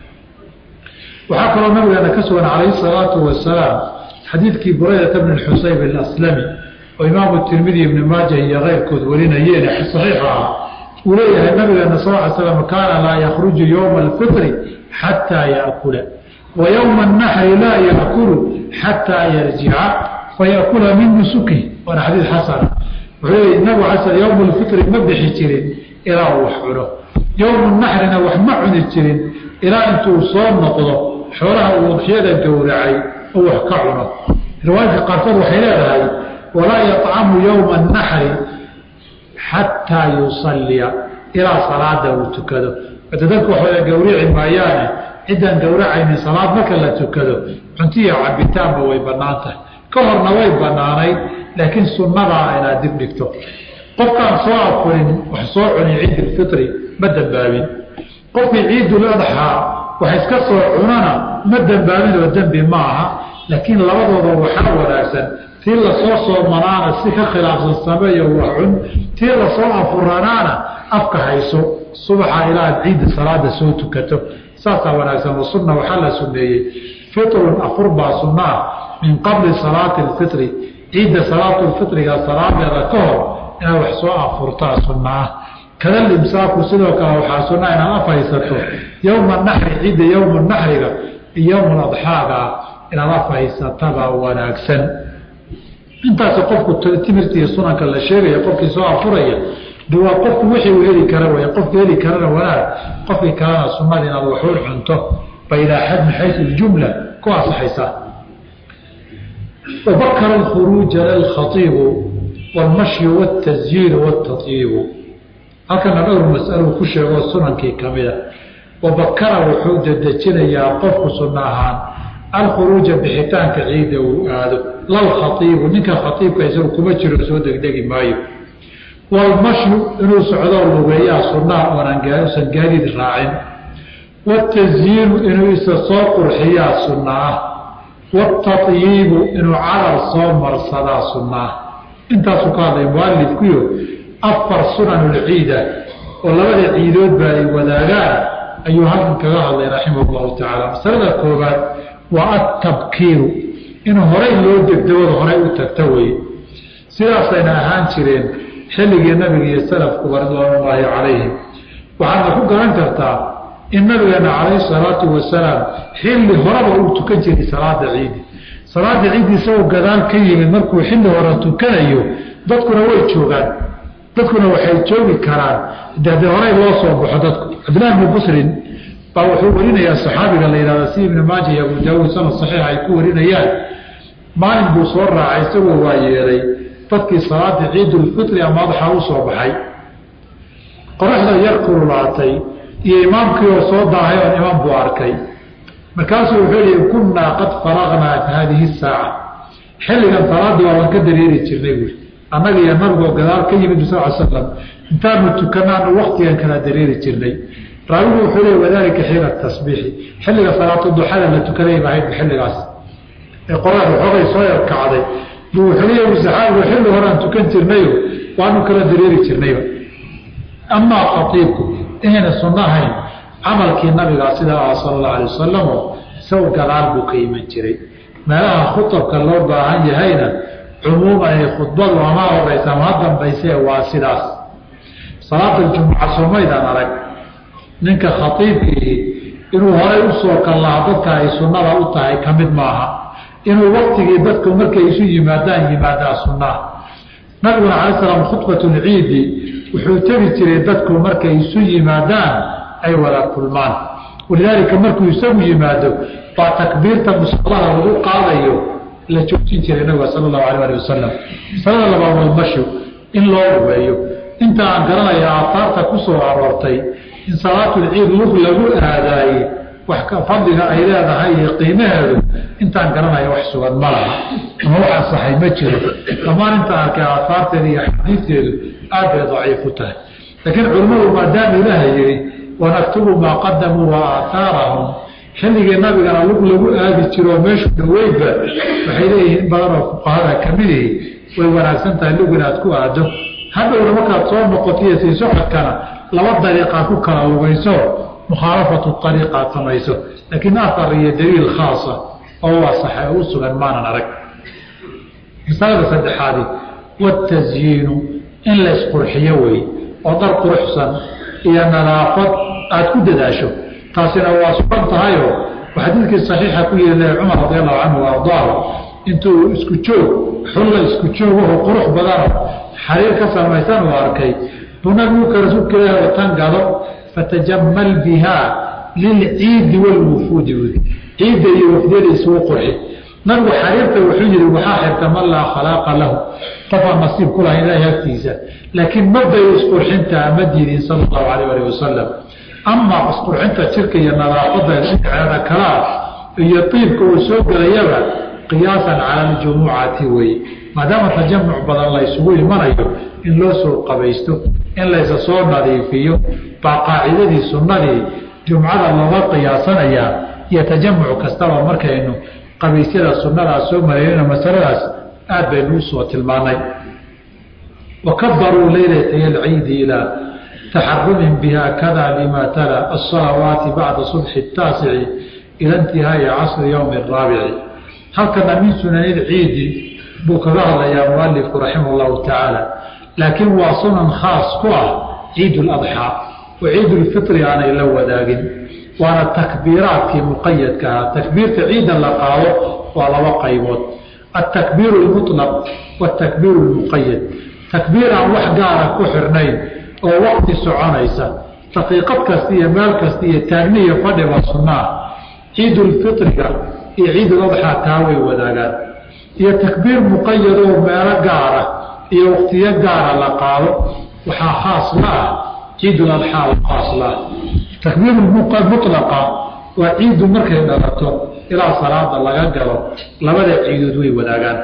waxaa kaloo nabigeena ka sugan calayhi salaatu wasalaam xadiidkii buraydata bni xusayb alaslami oo imaamu tirmidi ibni maaja iyo keyrkood warinayeen saxiix ah uu leeyahay nabigeena sal ly slam kaana laa yakhruju yowma alfitri xataa yaakula wa yowma annaxri laa yaakulu xataa yarjica fayakula min nusuki waana xadiid xasana wuxuu leeyahy nabigu ala sl yowma alfitri ma bixi jirin ilaa uu wax cuno yowmu naxrina wax ma cuni jirin ilaa intuu soo noqdo xoolaha uu udxiyada gowracay oo wax ka cuno riwaayadka qaarkood waxay leedahay walaa yطcamu yowma الnaxri xataa yusalliya ilaa salaada uu tukado ade dadku waxwada gowrici maayaane ciddaan gowracaynin salaad marka la tukado cuntiya cabitaanba way bannaan tahay ka horna way bannaanayd laakiin sunnadaa inaad dib dhigto qofkaan soo afurin wax soo cunin ciidilfitri ma dambaabin qofkii ciidul adxaa wax iska soo cunana ma dambaabin oo dembi ma aha laakiin labadooda waxaa wanaagsan tii lasoo soomanaana si ka khilaafsan sameeyo wax cun tii lasoo afuranaana afka hayso subaxa ilaa ad ciidda salaada soo tukato saasaa wanaagsan oo sunna waxaa la suneeyey fitrun afur baa sunnaa min qabli salaati alfitri ciidda salaatulfitriga salaadeeda ka hor inaad wax soo afurtaa sunna ah kada limsaaku sidoo kale waxaa sunna inaad af haysato yowma naxri ciidda yowma naxriga iyo yowma adxaaga inaad af haysatabaa wanaagsan intaas qofku timirta iyo sunanka la sheegaya qofkii soo afuraya de waa qofku wixii uu heli kara wey qofki heli karana wanaag qofkii kalena sunada inaad waxuun cunto ba ilaa xad min xayu ljumla ku asaxaysaa wabakara alkhuruuja lilkhaiibu wاlmashyu wاtasyiiru wاtatyiibu halkana dhowr masalo ku sheego sunankii kamida wabakara wuxuu dedejinayaa qofku sunna ahaan alkhuruuja bixitaanka ciidda uu aado lalkhaiibu ninka khaiibka isagu kuma jiro soo degdegi maayo waalmashyu inuu socdoo lugeeyaa sunnaha oonausan gaadiid raacin watasyiinu inuu isa soo qurxiyaa sunna ah watatyiibu inuu carar soo marsadaa sunna ah intaasuu ka hadlay mualifkuyo afar sunanulciida oo labada ciidoodba ay wadaagaan ayuu halkan kaga hadlay raximah llahu tacaala masalada koobaad waa atabkiiru in horay loo degdegooda horay u tagta weye sidaasayna ahaan jireen xilligii nabiga iyo salafkuba ridwaanullaahi calayhim waxaadna ku garan kartaa in nabigeena calayhi salaatu wasalaam xilli horeba uu tukan jiray salaada ciidi salaada ciidi isagoo gadaal ka yimid markuu xilli hore tukanayo dadkuna way joogaan dadkuna waxay joogi karaan de haddii horay loo soo baxo dadku cabdillahi bni busrin baa wuxuu warinayaa saxaabiga la yihahda si ibni maaja iyo abu daawuud sanad saxiix ay ku warinayaan maalin buu soo raacay isagoo waa yeelay dadkii salaada ciidulfitri ama adxa u soo baxay qoraxda yar kululaatay iyo imaamkii oo soo daahay oon imaam buu arkay markaasuu wuxuu yihi kunnaa qad faraqnaa haadihi saaca xilligan salaadii waaban ka dareeri jirnay buui annaga iyo nabigoo gadaal ka yimid sal l slam intaanu tukanaanu waktigan kala dareeri jirnay raawigu wuxuu leey wadaalika xiina tasbiixi xilliga salaatu duxada la tukanay ba ahayd xilligaas ee qoraxda xoogay soo yarkacday buu wuxuu leeya saxaabigu xilli horean tukan jirnayo waanu kala dareeri jirnayba amaa khaiibku inayna sunno ahayn camalkii nabigaa sidaa ah sala allau alay wasalamo isagu gadaal buu ka iman jiray meelaha khutabka loo baahan yahayna cumuuman ay khudbadu ama horeysa ama ha dambaysee waa sidaas salaada jumuca somaydaan arag ninka khaiibkii inuu horay usoo kallaha dadka ay sunnada u tahay ka mid maaha inuu waktigii dadku markay isu yimaadaan yimaadaa sunnaha nabiguna cala slam khudbatulciidi wuxuu tegi jiray dadku markay isu yimaadaan ay wada kulmaan walidaalika markuu isagu yimaado baa takbiirta musallaha lagu qaadayo la joojin jiray nabiga sala allahu alayh ali wasalam masalada labaad walmashu in loo lugeeyo inta aan garanaya aataarta ku soo aroortay in salaatulciid lug lagu aadaaye wax ka fadliga ay leedahay iyo qiimaheedu intaan garanaya wax sugan ma laha ama wax asaxay ma jiro dhammaan intaan arkay aahaarteeda iyo xadiidteedu aad bay daciif u tahay laakiin culimmadu maadaama ilaaha yihi wanaktubu maa qadamuu wa aaaarahum xilligii nabigana lug lagu aadi jiroo meeshu dhaweydba waxay leeyihiin in badan oo fuqahada kamidihii way wanaagsan tahay lug inaad ku aado hadhowna markaad soo noqotiyo sii socodkana laba dariiqaa ku kala lugayso mukhaalafatu ariiqaad samayso laakiin aar iyo daliil khaasa oo asaxa u sugan maanan arag masalada saddexaadi watasyiinu in la isqurxiyo wey oo dar quruxsan iyo nadaafad aada ku dadaasho taasina waa sugan tahayoo xadiidkii saxiixa ku yiri cumar radi allahu canhu ardaahu intuu isku joog xulla isku joogaho qurux badano xariir ka samaysan uu arkay buu nabigu ka rasuulka ilaah watan gado fatajamal bihaa lilciidi walwufuudi wudi ciidda iyo wafdiyada isugu qurxi nabigu xariirta wuxuu yihi waxaa xirta man laa khalaaqa lahu qofaa nasiib ku laha ilahay agtiisa laakiin mabayo isqurxintaa ma diidin sala allahu alayh alih wasalam amaa isqurxinta jirka iyo nadaafadda dhinaceeda kalaa iyo tiibka uu soo gelayaba qiyaasan cala aljumucati weeye maadaama tajamuc badan la ysugu imanayo in loo soo qabaysto in laysa soo nadiifiyo baa qaacidadii sunnadii jumcada looga qiyaasanayaa iyo tajamuc kastaba markaynu qabaysyada sunnadaa soo maraynayno masaladaas aad baynu usoo tilmaanay wakabaruu leylatay alciidi ilaa taxarumin biha kada lima tala asalawaati bacda subxi taasici ila intihaai casri yowmi raabici halkana min sunani ciidi buu kaga hadlayaa mualifku raximah llahu tacaala laakiin waa sunan khaas ku ah ciid ladxaa oo ciidulfitri aanay la wadaagin waana takbiiraadkii muqayadka ahaa takbiirta ciidda la qaado waa laba qaybood altakbiiru lmutlaq watakbiiru lmuqayad takbiir aan wax gaara ku xirnayn oo waqti soconaysa daqiiqad kasta iyo meel kasta iyo taagni iyo fadhiba sunnaa ciidulfitriga iyo ciiduladxaa taa way wadaagaan iyo takbiir muqayad oo meelo gaara iyo waqtiyo gaara la qaado waxaa khaas la ah ciiduladxaa khaas la ah takbiir mutlaqa waa ciiddu markay dhalato ilaa salaada laga galo labada ciidood way wadaagaan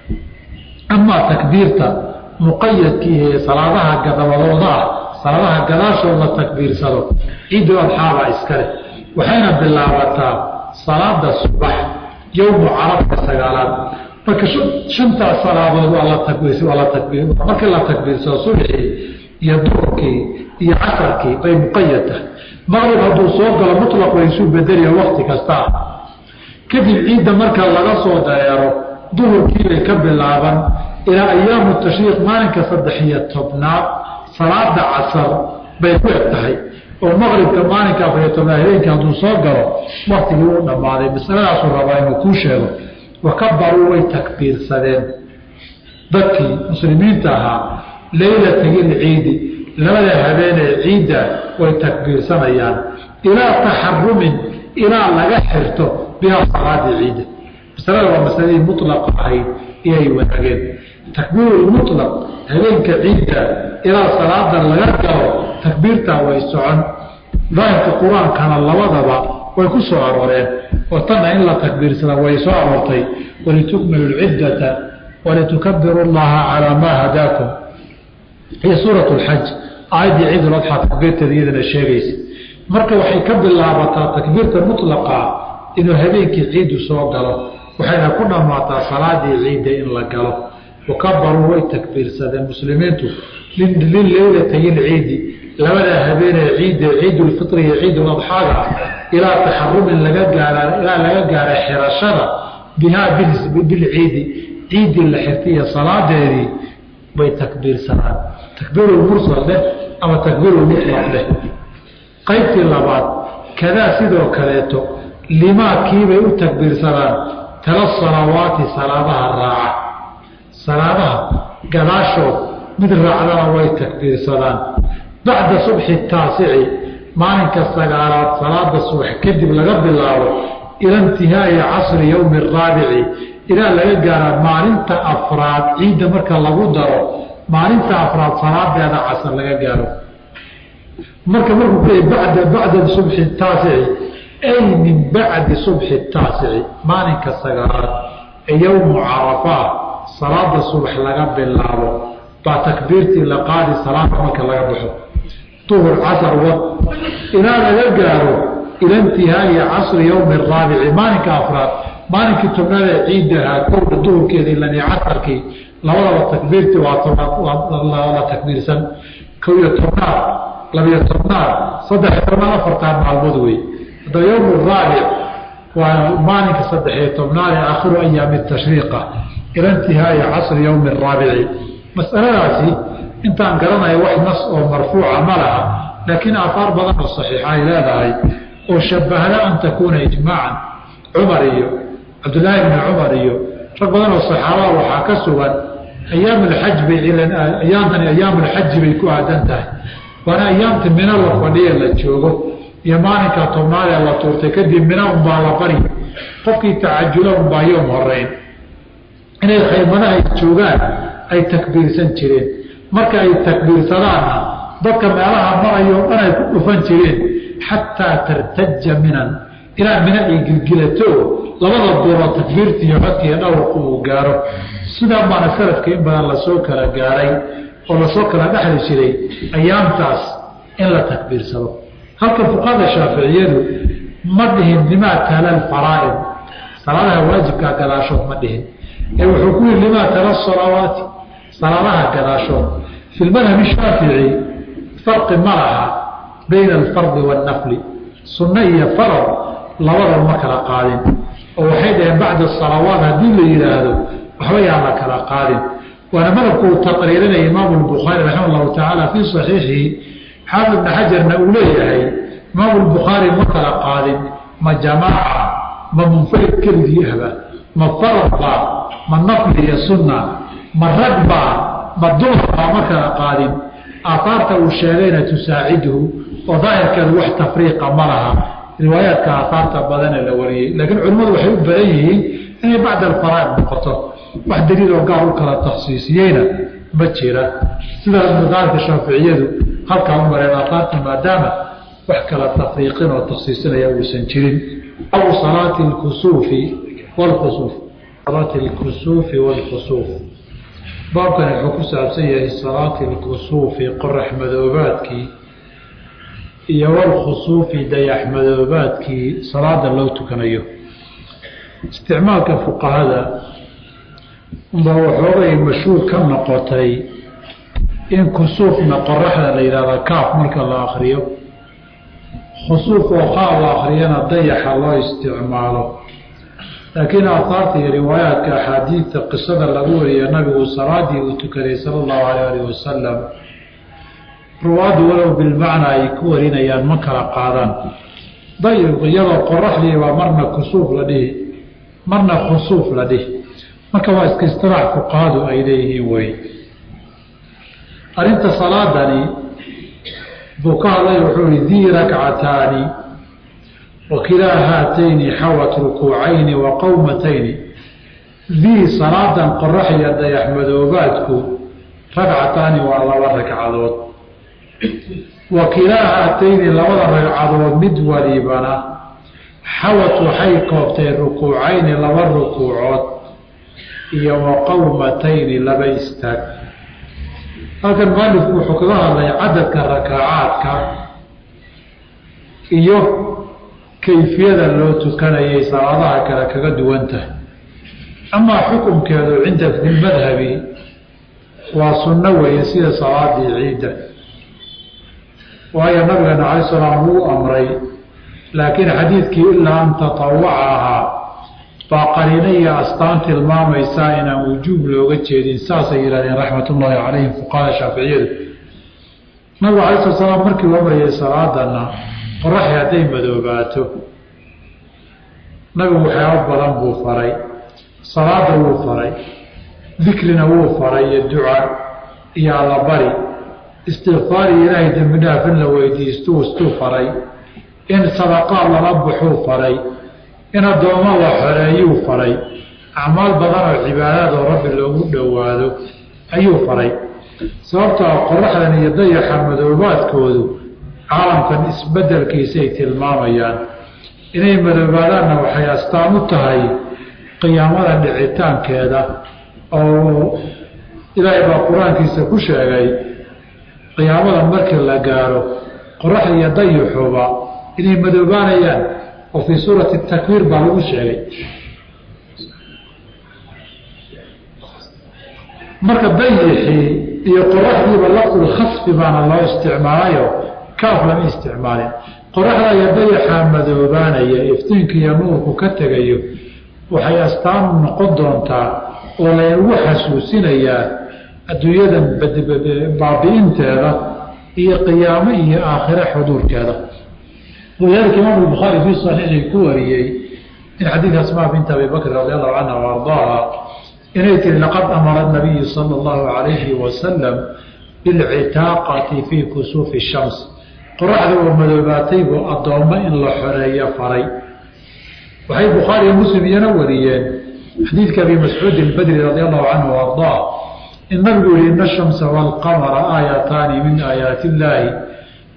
amaa takbiirta muqayadkii ee salaadaha gadabadooda ah salaadaha gadaashood la takbiirsado ciidul adxaabaa iskale waxayna bilaabataa salaada subax yowmu carabka sagaalaad marka shantaas salaadood waa la waa la takbiir markii la takbiirsado subxii iyo duurkii iyo casarkii bay muqayad tahay maqrib hadduu soo galo mutlaq way isu bedeliya wakti kasta ah kadib ciidda marka laga soo dareero duhurkii bay ka bilaaban ilaa ayaamu tashriiq maalinka saddex iyo tobnaad salaada casar bay ku eg tahay oo maqribka maalinka afariyo tobnaad habeenkii hadduu soo galo waktigii u dhammaaday masaladaasuu rabaa inuu kuu sheego wakabaruu way takbiirsadeen dadkii muslimiinta ahaa leylatagilciidi labada habeenee ciidda way takbiirsanayaan ilaa taxarumin ilaa laga xirto bihaa salaadii ciidda masalada waa masaladii mulaqa ahayd iyay wadaageen takbiirulmutlaq habeenka ciidda ilaa salaada laga galo takbiirtaa way socon daahirka qur-aankana labadaba way ku soo arooreen oo tanna in la takbiirsada way soo aroortay walitukmilu lciddata walitukabiru llaha calaa maa hadaakum iyo suurat lxaj aayaddii ciidul adxaa takbiirteeda iyadana sheegaysa marka waxay ka bilaabataa takbiirta mutlaqa inuu habeenkii ciiddu soo galo waxayna ku dhammaataa salaadii ciidda in la galo wakabaruu way takbiirsadeen muslimiintu lileylatay lciidi labada habeenee ciidda ciidulfitri iyo ciiduladxaaga ilaa taxarumin laga gaara ilaa laga gaara xirashada bihaa bilciidi ciiddii la xirtaiyo salaadeedii bay takbiirsadaan takbiirulmursal leh ama takbiirulmutlaq leh qaybtii labaad kadaa sidoo kaleeto limaadkiibay u takbiirsadaan tala salawaati salaadaha raaca salaadaha gadaashood mid raacdana way takbiirsadaan bacda subxi taasici maalinka sagaalaad salaada subax kadib laga bilaabo ila intihaai casri yowmi araabici ilaa laga gaara maalinta afraad ciidda marka lagu daro maalinta afraad salaadeeda casar laga gaaro marka markuu ku bada bacda subxi taasici ay min bacdi subxi taasici maalinka sagaalaad ee yowmu carafaa salaada subax laga bilaabo baa takbiirtii la qaadi salaada marka laga baxo duhur casar wad ilaa laga gaaro ila intihaai casri yowmi araabici maalinka afraad maalinkii tobnaad ee ciiddahaa kowda duhurkeedii lani casarkii labadaba takbiirtii waa la takbiirsan kow iyo tobnaad labiyo tobnaad saddex tobnaad afartaa maalmood wey haddaba yowm raabic waa maalinka saddexiyo tobnaad ee aakhiru ayaami tashriiqa ila intihaai casri yowmi araabici masaladaasi intaan garanayo wax nas oo marfuuca ma laha laakiin aafaar badan oo saxiixa ay leedahay oo shabahda an takuuna ijmaacan cumar iyo cabdulaahi bni cumar iyo rag badan oo saxaabada waxaa ka sugan ayaam alxaj bay ayaamtani ayaam alxaji bay ku aadan tahay waana ayaamta mina la fadhiya la joogo iyo maalinka tobnaad ee la tuurtay kadib mina unbaa la bari qofkii tacajula unbaa yoom horeyn inay khaymadaha joogaan ay takbiirsan jireen marka ay takbiirsadaanna dadka meelaha marayo o dhan ay ku dhufan jireen xataa tartaja minan ilaa mina ay gilgilato labada gooroo takbiirta iyo codka iyo dhawrku uu gaaro sidaa baana salafka in badan lasoo kala gaaray oo lasoo kala dhexli jiray ayaamtaas in la takbiirsado halka fuqahada shaaficiyadu ma dhihin limaa tala alfaraa'id salaadaha waajibkaa gadaashood ma dhihin ee wuxuu ku yihi limaa tala salawaati salaadaha gadaashood fi lmadhabi shaafici farqi ma laha bayna alfardi waannafli sunno iyo farad labada ma kala qaadin oo waxay dhaheen bacda salawaat haddii la yidhaahdo waxba yaan la kala qaadin waana madhabku uu taqriirinaya imaamu lbukhaari raxima allahu tacaala fii saxiixihi xaafid ibna xajarna uu leeyahay imaamu lbukhaari ma kala qaadin ma jamaaca ma munfarid keligii ahba ma farad baa ma nafli iyo sunna ma rag baa ma dumar baa ma kala qaadin aahaarta uu sheegayna tusaaciduhu oo daahirkeedu wax tafriiqa ma laha riwaayaadka aahaarta badanee la wariyey laakiin culimmadu waxay u badan yihiin inay bacda alfaraa'id noqoto wax daliil oo gaar u kala takhsiisiyeyna ma jira sidaas madaalka shaaficiyadu halkaa u mareen aahaarta maadaama wax kala tafriiqin oo takhsiisinaya uusan jirin aw salaati lkusuufi wlkusuuf salaati lkusuufi waalkusuuf baabkani wuxuu ku saabsan yahay salaati lkusuufi qorax madoobaadkii iyo walkhusuufi dayax madoobaadkii salaada loo tukanayo isticmaalka fuqahada unbaa waxoogay mashhuur ka noqotay in kusuufna qoraxda la yidhahda kaaf marka la akriyo khusuuf oo kaa la akriyana dayaxa loo isticmaalo laakiin aahaarta iyo riwaayaadka axaadiidta qisada lagu wariyo nabigu salaadii uu tukaday sala allahu alayh alih wasalam ruwaaddu walow bilmacnaa ay ku warinayaan ma kala qaadaan dayib iyadoo qoraxdii baa marna kusuuf la dhihi marna khusuuf la dhihi marka waa iska istilaax fuqahadu ay leeyihiin wey arrinta salaadani buu ka hadlay wuxuu ihi dii rakcataani wakilaa haatayni xawat rukuucayni wa qowmatayni dii salaadan qorax iyo dayax madoobaadku ragcataani waa laba ragcadood wa kilaa haatayni labada ragcadood mid walibana xawat waxay koobtay rukuucayni laba rukuucood iyo wa qowmatayni laba istaag halkan mualifku wuxuu kaga hadlay cadadka rakaacaadka iyo kayfiyada loo tukanayay salaadaha kale kaga duwan tahay amaa xukumkeedu cinda filmadhabi waa sunno weeye sida salaadii ciidda waayo nabigeena cala salaam wuu amray laakiin xadiidkii ilaa an tatawaca ahaa baa qariino iyo astaan tilmaamaysaa inaan wujuub looga jeedin saasay yidhahdeen raxmatullaahi calayhim fuqahada shaaficiyadu nabigu cala sala salaam markii u amrayay salaadana qoraxi hadday madoobaato nabigu waxyaabo badan buu faray salaada wuu faray dikrina wuu faray iyo duca iyo allabari istikfaar iyo ilaahay dembi dhaaf in la weydiistuu istuu faray in sadaqaad lala baxuu faray in addoommo la xoreeyuu faray acmaal badan oo cibaadaad oo rabbi loogu dhowaado ayuu faray sababtoo qoraxdan iyo dayaxa madoobaadkoodu caalamkan isbeddelkiisay tilmaamayaan inay madoobaadaanna waxay astaan u tahay qiyaamada dhicitaankeeda oo ilaahay baa qur-aankiisa ku sheegay qiyaamada markii la gaaro qoraxda iyo dayuxuba inay madoobaanayaan oo fii suurati takwiir baa lagu sheegay marka dayixii iyo qoraxdiiba lafdul khasfi baana loo isticmaalayo kaaf lama isticmaalin qoraxda iyo dayaxaa madoobaanaya iftiinka iyo nuurku ka tegayo waxay astaan u noqon doontaa oo laynagu xasuusinayaa adduunyadan baabi'inteeda iyo qiyaamo iyo aakhire xuduurkeeda walidaalika imaamu bukhaari fii saxiixii ku wariyey in xadiid asmaa binta abi bakr radi allahu canha wa ardaaha inay tihi laqad amara nabiyu sala allahu calayhi wasalam bilcitaaqati fii kusuufi shams qoraxda oo madoobaatay buu addoommo in la xoreeyo faray waxay bukhaari iyo muslim iyana wariyeen xadiidka abi mascuud ilbadri radi allahu canhu wa ardaa in nabigu yihi ina ashamsa waalqamara aayataani min aayaati illaahi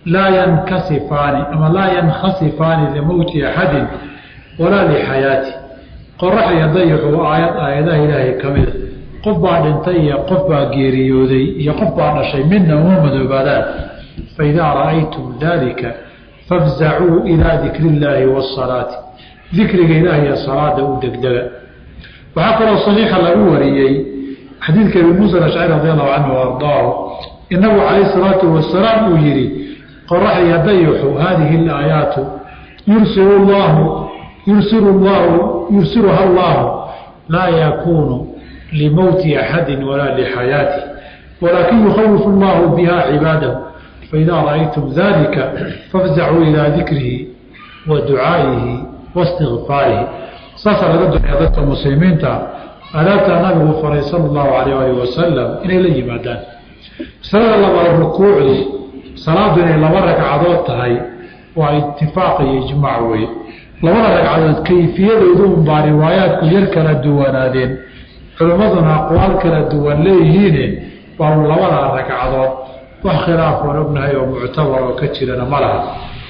laa yankasifaani ama laa yankhasifaani limowti axadin walaa lixayaati qorax iyo dayaxu aayad aayadaha ilaahay ka mida qof baa dhintay iyo qof baa geeriyooday iyo qof baa dhashay midna uma madoobaadaan faidaa ra'aytum dalika fafzacuu ilaa dikri illaahi waasalaati dikriga ilaah iyo salaada u degdega waxaa kaloo saxiixa lagu wariyey xadiidka abi muusa ashcari radi allahu canhu ardaahu inagu calayh salaatu wasalaam uu yihi qorax iyo dayaxu haadihi alaayaatu yursilu llahu yursilu llahu yursiluha allahu laa yakuunu limowti axadi walaa lixayaati walaakin yukhawifu allahu biha cibaadahu faidaa ra'aytum dalika fafzacuu ilaa dikrihi wa ducaa'ihi waistikfaarihi saasaa laga duceeya dadka muslimiinta adaabtaa nabigu faray sala allahu alayh alih wasalam inay la yimaadaan masalada labaad rukuucdu salaadu inay laba ragcadood tahay waa itifaaq iyo ijmaac weye labada ragcadood kayfiyadoodu unbaa riwaayaadku yar kala duwanaadeen culimmaduna aqwaal kala duwan leeyihiine waa labadaa ragcadood wax khilaaf oon ognahay oo muctabar oo ka jirana ma laha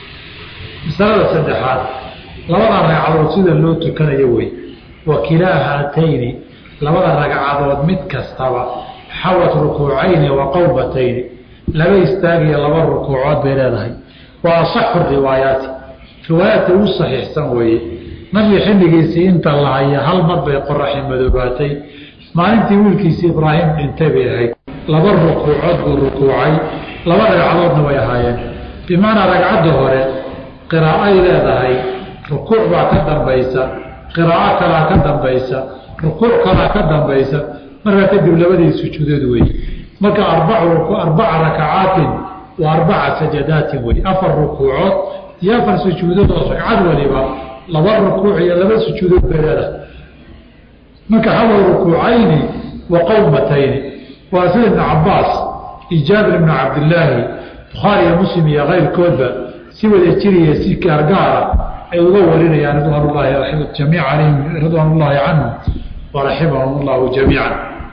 masalada saddexaad labada ragcadood sida loo tukanayo wey wa kilaa haatayni labada ragcadood mid kastaba xawat rukuucayni wa qowbatayni laba istaagiyo laba rukuucood bay leedahay waa asaxu riwaayaati riwaayaadka ugu saxiixsan weeye nabiga xilligiisii inta lahaya hal mar bay qoraxi madoobaatay maalintii wiilkiisii ibraahim dhintay bay ahayd laba rukuucood buu rukuucay laba ragcadoodna way ahaayeen bimacnaa ragcadda hore qiraa'ay leedahay rukuuc baa ka dambaysa qiraa'o kalaa ka dambaysa rukuuc kalaa ka dambaysa markaa kadib labadii sujuudood wey marka arbaca rakacaatin wa arbaca sajadaatin wey afar rukuucood iyo afar sujuudood oo ragcad waliba laba rukuuc iyo laba sujuudood bay leedahay marka hawa rukuucayni wa qowmatayni waa sida ibn cabaas iyo jaabir ibn cabdilaahi bukhaari iyo muslim iyo keyrkoodba si wada jiriya si gaargaara ay uga warinayaan ridwaan llahi jamiica alayhim ridwaan ullaahi canhum waraximahum allahu jamiica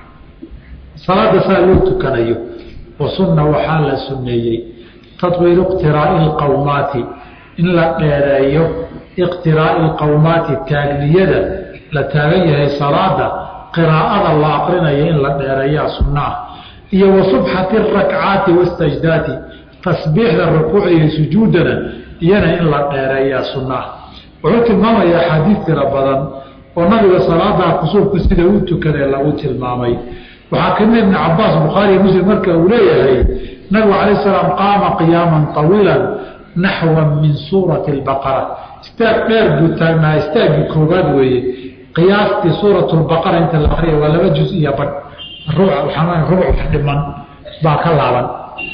salaada saa loo tukanayo wa sunna waxaa la sunneeyey tatwiilu iqtiraa'i lqowmaati in la dheereeyo iqtiraa'i lqowmaati taagniyada la taagan yahay salaada qiraa'ada la aqrinayo in la dheereeyaa sunnaah iyo wa subxati rakcaati wastajdaati tasbiixda rukuuc iyo sujuudana iyana in la dheereeyaa sunnaah wuxuu tilmaamaya axaadiid tira badan oo nabiga salaadaa kusuufka sida u tukanee lagu tilmaamay waxaa kamid ibn cabaas bukhaariy muslim marka uu leeyahay nabigu calay salaam qaama qiyaaman طawiilan naxwa min suurati اlbaqara istaag dheer buu taagnaa istaaggii koobaad weeye qiyaastii suurat lbaqara inta la akriya waa laba juz iyo badh rubuc wax dhiman baa ka laaban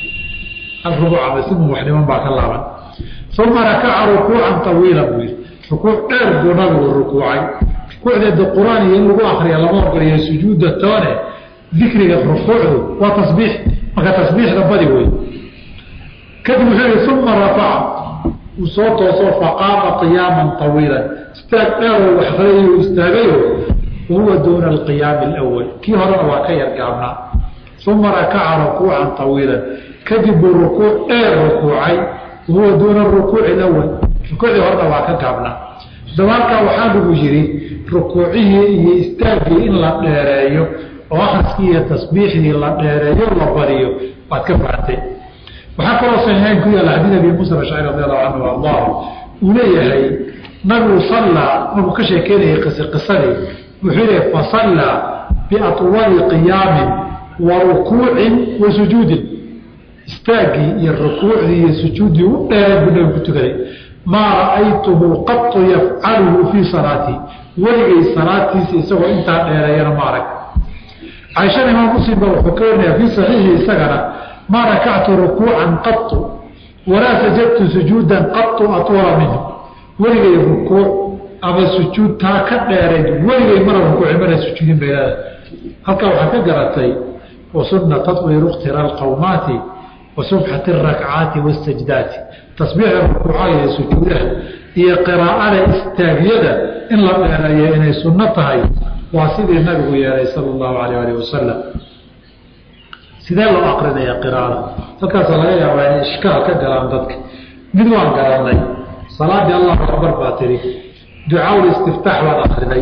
rubuc ama simun wax dhiman baa ka laaban uma rakaca rukuucan طawiila buu yihi rukuuc dheer buu nabigu rukuucay rukuucdeeda qur-aan iyo in lagu akriya lama ogoliyo sujuuda toone dikriga rukuucdu waa tasbiix marka tasbiixda badi wey kadib wuxuu yihi uma rafaca uu soo tooso faqaama qiyaaman طawiila istaag dheeroo waxqalayo istaagayo wahuwa duuna alqiyaami اlأwal kii horena waa ka yar gaabnaa uma rakaca rukuucan طawiila kadib buu rukuuc dheer rukuucay wahuwa duuna rukuuci اlأwal rukuucdii horena waa ka gaabnaa dabaalkaa waxaa lagu yidhi rukuucihii iyo istaaggii in la dheereeyo oo akriskii iyo tasbiixdii la dheereeyo la bariyo waad ka fahatay waxaa kaloo saxiixeyn ku yaalla xadiid abi muusa ashcari radi allahu canhu ardah uu leeyahay nabigu sallaa markuu ka sheekeynayay qis qisadii wuxuu leeyahy fasallaa biatwali qiyaamin wa rukuucin wa sujuudin istaaggii iyo rukuucdii iyo sujuuddii u dheeray buu nabigu ku tukaday maa ra'aytuhu qatu yafcaluhu fii salaatii weligay salaadtiisa isagoo intaa dheereeyana ma arag caaishada imaam muslim ba wuxuu ka warinaya fii saxiixi isagana maa rakactu rukuucan qatu walaa sajadtu sujuudan qatu atwala minhu weligay rukuuc ama sujuud taa ka dheerayd weligay mana rukuuci mana sujuudin bay leedahay halkaa waxaa ka garatay wa sunna tatwiiru ikhtira alqowmaati wa subxati arakcaati wasajdaati tasbiixda rukuucaha iyo sujuudaha iyo qiraa'ada istaagyada in la dheereeyo inay sunno tahay waa sidii nabigu yeelay sala allahu alayh alih wasalam sidee loo aqrinaya qiraada halkaasa laga yaabaa inay ishkaal ka galaan dadka mid waan garanay salaadii allahu akbar baa tiri ducaaul istiftaax baad akriday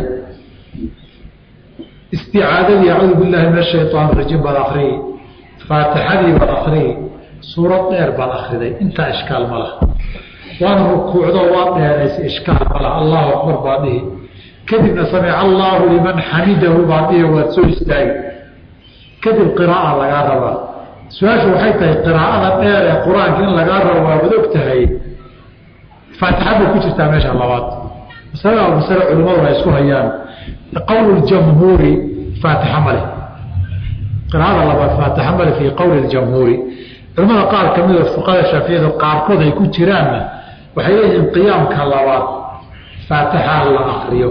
isticaadadii acuudu billahi min ashayaan rajiim baad akriyi faatixadii baad akriyi suurad dheer baad akriday intaa ishkaal ma laha waana rukuucdo waa dheeraysa ishkaal ma laha allahu akbar baa dhihi kadibna samica allaahu liman xamidahu baa dhihi waad soo istaagi kadib qiraaa lagaa rabaa su-aashu waxay tahay qiraa'ada dheer ee qur-aanka in lagaa rabo waabad og tahay faatixad bay ku jirtaa meesha labaad masale waa masale culimmadu ay isku hayaan qowl jamhuuri faatixa male qiraa'ada labaad faatixa male fii qowli ljamhuuri culimmada qaar ka mida fuqada shaaficiyada qaarkood ay ku jiraanna waxay leeyihiin qiyaamka labaad faatixa la akriyo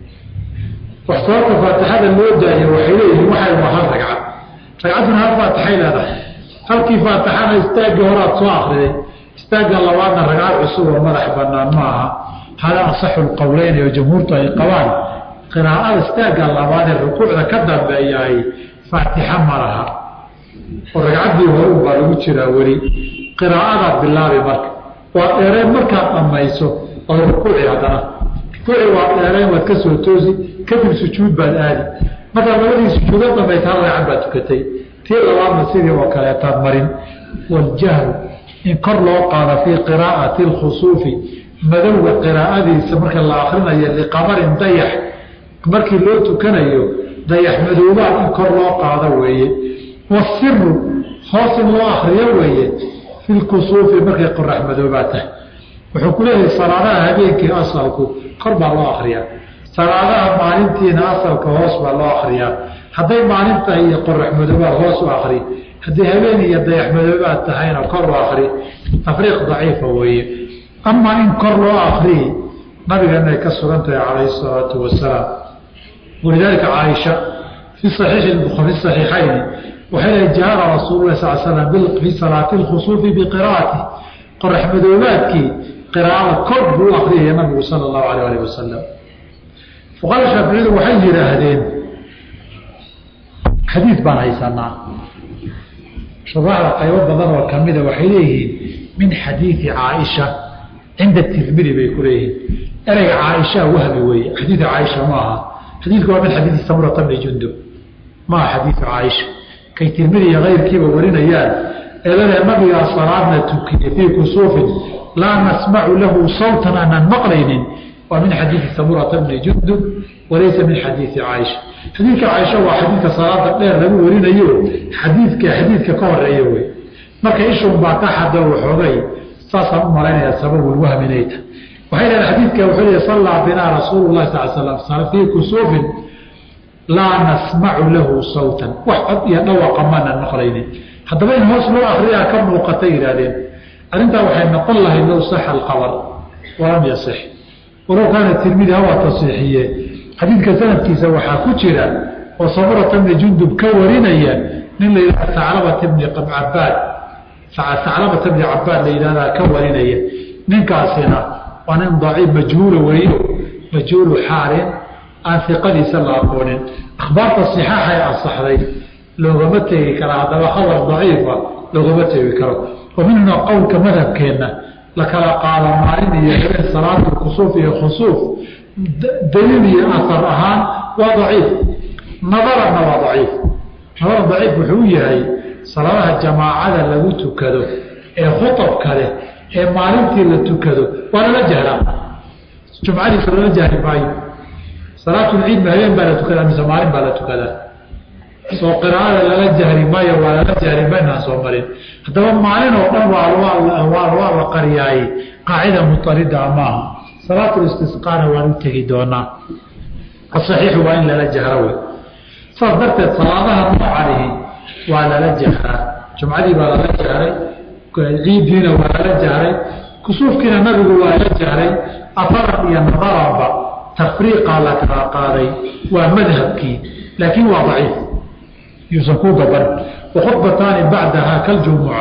wax sababta faatixada loo daayo waxay leeyihiin waxay waa hal ragcad ragcadduna hal faatixay leedahay halkii faatixana istaaggii horaad soo akriday istaagga labaadna ragcad cusub oo madax banaan ma aha hada asaxu lqowleyn oo jamhuurtu ay qabaan qiraa'ada istaagga labaad ee rukuucda ka dambeeyahay faatixa ma laha oo ragcaddii horun baa lagu jiraa weli qiraa'adaad bilaabi marka waa dheereen markaad dhammayso oo rukuuci haddana rukuuci waa dheereen waad ka soo toosi kadib sujuud baad aadi markaad labadii sujuudo dhamaysa hal ragcad baad tukatay tii labaadna sidii oo kaleetaad marin waljahlu in kor loo qaado fii qiraa'ati lkhusuufi madowga qiraa'adiisa marka la akrinayo liqamarin dayax markii loo tukanayo dayax madoobaad in kor loo qaado weeye wasiru hoos in loo akriyo weeye fi lkusuufi markay qorax madoobaad tahay wuxuu ku leeyahay salaadaha habeenkii asalku kor baa loo akriyaa salaadaha maalintiina asalka hoos baa loo akriyaa hadday maalin tahay iyo qorax madoobaad hoos u akri haddii habeen iyo dayax madoobaad tahayna kor u akri tafriiq daciifa weeye amaa in kor loo akriyi nabigeena ay ka sugan tahay calayhi salaatu wasalaam walidaalika caaisha fi saxiixi fi saxiixayni waxay lehay jahara rasuulu lah sal slam fii salaati lkhusuufi biqiraa'ati qorax madoobaadkii qiraa'ada kor buu akriyaya nabigu sala allahu alayh alih wasalam fuqaada shaaficiyadu waxay yidhaahdeen xadiid baan haysanaa shuraaxda qaybo badan oo kamida waxay leeyihiin min xadiidi caaisha cinda tirmidi bay ku leeyihiin ereyga caaisha wahmi weeye xadiidu caaisha ma aha xadiidku waa min xadiidi samurata bni jundub ma aha xadiidu caaisha kay tirmidi iyo kayrkiiba warinayaan eedalee nabigaa salaadna tukiye fii kusuufin laa nasmacu lahu sawtan aanaan maqlaynin waa min xadiidi samurata bni jundub walaysa min xadiidi caaisha xadiidka caaisha waa xadiidka salaada dheer lagu warinayo xadiidka xadiidka ka horeeya wey marka ishun baa ka xada waxoogay saasaan u malaynaya sababulwahmi inay tahay waxay leedahay xadiidka wuxuu leeyahy sallaa binaa rasuulu llahi sal slam fii kusuufin laa nasmacu lahu sawtan wax cod iyo dhawaqa maanan maqlaynin haddaba in hoos loo akriyaa ka muuqatay yidhahdeen arrintaa waxay noqon lahayd low saxa alqabar walam yasix walow kaana tirmidi hawa tasiixiye xadiidka sanadkiisa waxaa ku jira oo samurata bni jundub ka warinaya nin la yidhahda saclabata bni cabaad saclabata bni cabaad la yidhahdaa ka warinaya ninkaasina waa nin daciif majhuula weriyo majhuulu xaalin aan iqadiisa la aqoonin akhbaarta صixaaxay ansaxday loogama tegi kara haddaba khabar daciifa loogama tegi karo wa minhuna qowlka madhabkeenna la kala qaado maalin iyo habeen salaatu kusuuf iyo khusuuf daliil iyo asar ahaan waa daciif nadarana waa daciif nadar daciif wuxuu yahay salaadaha jamaacada lagu tukado ee khuabka leh ee maalintii la tukado waa lala jahraa jumcadiisa lala jahri maayo salaatulciid ma habeen baa la tukadaa mise maalin baa la tukadaa soo qiraa'ada lala jahri maayo waa lala jahri maynaan soo marin haddaba maalin oo dhan waa la qariyaaye qaacida mutarida maaha salaatulistisqaana waan u tegi doonaa asaxiixu waa in lala jahro wey saas darteed salaadaha noocanihi waa lala jahraa jumcadii baa lala jahray ciidiina waa lala jahray kusuufkiina nabigu waa la jahray afaran iyo nadaranba tafriiqaa la kala qaaday waa madhabkii laakiin waa daciif yuusan ku gaban wakhudbataani bacdaha kaljumuca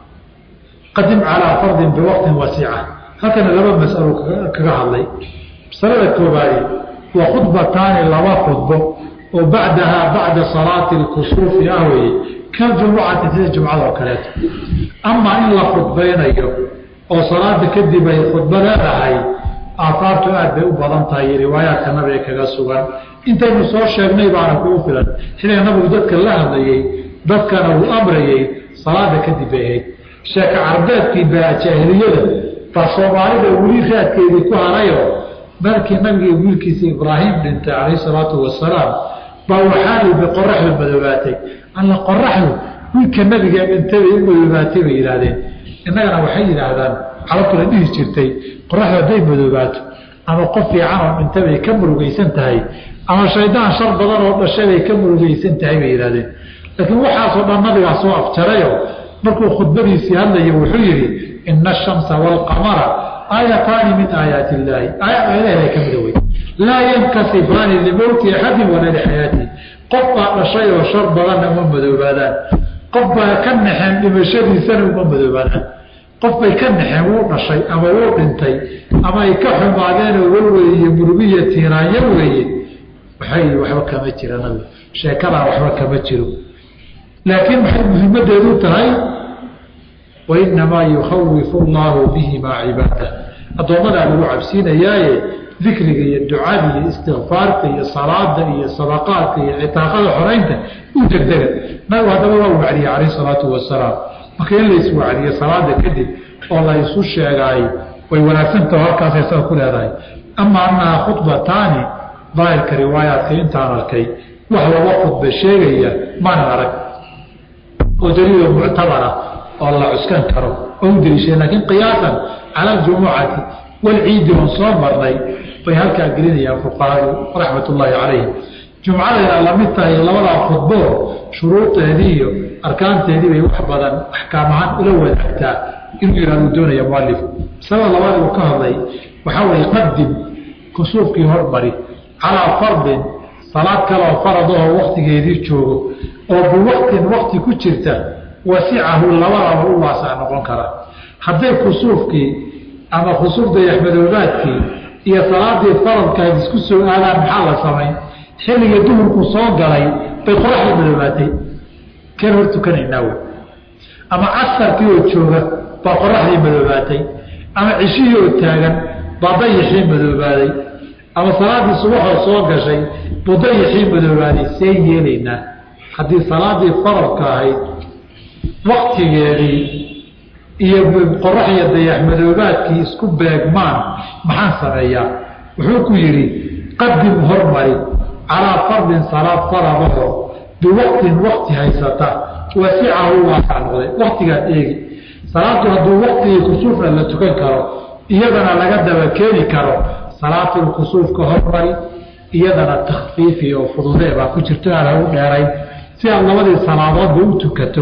qadim calaa fardin biwaqtin wasiica halkana laba masalo kaga hadlay masalada koobaadi waa khudbataani laba khudbo oo bacdahaa bacda salaati lkusuufi ah weye kaljumucati sida jumcada oo kaleeto amaa in la khudbaynayo oo salaada kadib ay khudbo leedahay aahaartu aad bay u badan tahay iyo riwaayaadka nabiga kaga sugan intaynu soo sheegnay baana kugu filan xilliga nabigu dadka la hadlayey dadkana uu amrayey salaada kadib bay ahayd sheeka carbeedkii baa jaahiliyada baa soomaalida weli raadkeedii ku harayo markii nabiga wiilkiisa ibraahim dhintay calayhi salaatu wasalaam baa waxaaliba qoraxdu madoobaatay alla qoraxdu wiilka nabiga dhintay bay u madoobaatay bay yidhaahdeen innagana waxay yidhaahdaan carabtuna dhihi jirtay qoraxdu hadday madoobaato ama qof fiican oo dhinta bay ka murugaysan tahay ama shaydaan shar badan oo dhashay bay ka murugaysan tahay bay yidhahdeen laakiin waxaasoo dhan nabigaa soo afjarayo markuu khudbadiisii hadlaya wuxuu yidhi ina ashamsa waalqamara aayataani min aayaati illaahi aayad ilahay ka mida wey laa yankasifaani limowti axadin walaa lixayaatihi qof baa dhashay oo shar badanna uma madoobaadaan qof baa ka naxeen dhimashadiisana uma madoobaadaan qof bay ka naxeen wuu dhashay ama wuu dhintay ama ay ka xumaadeenoo walwey iyo murugiya tiiraanyo weeye waxay waxba kama jira nabiga sheekadaa waxba kama jiro laakiin maxay muhiimadeedu tahay wainamaa yukhawifu allaahu bihimaa cibaadah addoommadaa lagu cabsiinayaaye dikriga iyo ducada iyo istikfaarta iyo salaada iyo sadaqaadka iyo citaaqada xoraynta u degdega nabigu haddaba waa wacdiyey calayh salaatu wasalaam marka in lays wacdiyo salaada kadib oo la isu sheegaay way wanaagsantaho halkaasay saa ku leedahay ama annaha khudbataani daahirka riwaayaadka intaan arkay wax laba khudba sheegaya maanan arag oo daliilo muctabara oo la cuskan karo oo u deliishay laakiin qiyaasan cala aljumucati walciidi oon soo marnay bay halkaa gelinayaan fuqahadu raxmat ullaahi calayhim jumcadayna lamid tahay labadaa khudbo shuruudeedii iyo arkaanteedii bay wax badan axkaam ahaan ula wadaagtaa inuu yihahdu doonaya mualif sabab labaad uu ka hadlay waxaa weeye qadim kusuufkii hormari calaa fardin salaad kaleoo faradahoo waktigeedii joogo oo biwaqtin wakti ku jirta wasicahu labadaba u waasac noqon kara hadday kusuufkii ama khusuuf dayaxmadoobaadkii iyo salaadii faradkaad isku soo aadaan maxaa la samayn xilligii duhurku soo galay bay qoraxda madoobaatay keen hor tukanaynaa wey ama casarkii oo jooga baa qoraxdii madoobaatay ama cishihii oo taagan baa dayixii madoobaaday ama salaadii subaxoo soo gashay buu dayixii madoobaaday seen yeelaynaa haddii salaadii faradka ahayd waktigeedii iyo qorax iyo dayax madoobaadkii isku beegmaan maxaan sameeyaa wuxuu ku yidhi qadim hormari calaa fardin salaad faradaho biwaqtin wakti haysata wasicahu waasac noqday waktigaad eegi salaadu hadduu waktigii kusuufna la tukan karo iyadana laga daba keeni karo salaatul kusuufka hormari iyadana takfiifi oo fududee baa ku jirto aan hagu dheerayn si aad labadii salaadoodba u tukato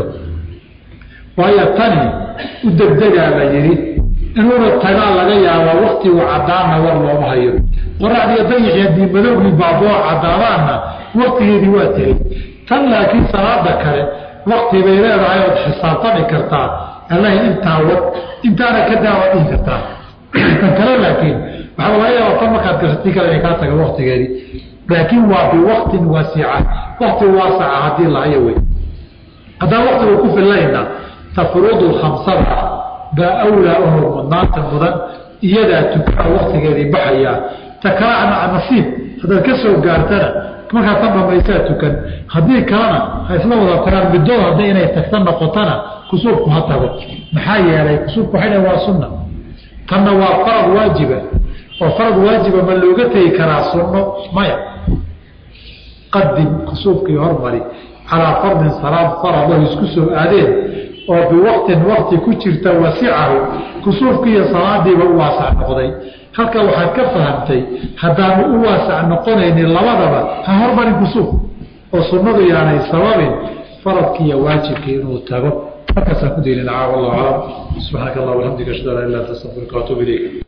waayo tani u degdegaa la yidhi inuuna tagaa laga yaabaa waktigu caddaanna war looma hayo qoraxdiiyo dayixi haddii madowgii baaboo caddaadaanna waktigeedii waa tegey tan laakiin salaada kale wakti bay leedahay ood xisaabtami kartaa allahi intaa wad intaana ka daawaad dhihi kartaa tan kale laakiin waxaa laga yaaba tan markaad gashatii kale inay kaa taga waktigeedii laakiin waa biwaktin wasica wakti waasaca haddii lahayo wey haddaan waktigu ku fillayna tafruudu khamsada baa awlaa oo mudnaanta mudan iyadaa tukaa waktigeedii baxayaa ta kalena nasiib haddaad ka soo gaartana markaa tan dhamaysaa tukan haddii kalena ha isla wada tagaan middood hadday inay tagta noqotana kusuufku ha tago maxaa yeelay kusuufku waxay dhahen waa sunna tanna waa farad waajiba oo farad waajiba ma looga tegi karaa sunno maya qadim kusuufkii hormari calaa fardin salaad faradaho isku soo aadeen oo biwaqtin wakti ku jirta wasicahu kusuufkii iyo salaadiiba u waasac noqday halka waxaad ka fahamtay haddaanu u waasac noqonaynin labadaba ha hormarin kusuuf oo sunnadu yaanay sababin faradkii iyo waajibkii inuu tago halkaasaan ku daynina caaw allahu aclam subxaanaka allah alxamdika ashhadu an la ilah anta astaqfiruka waatuub ilayk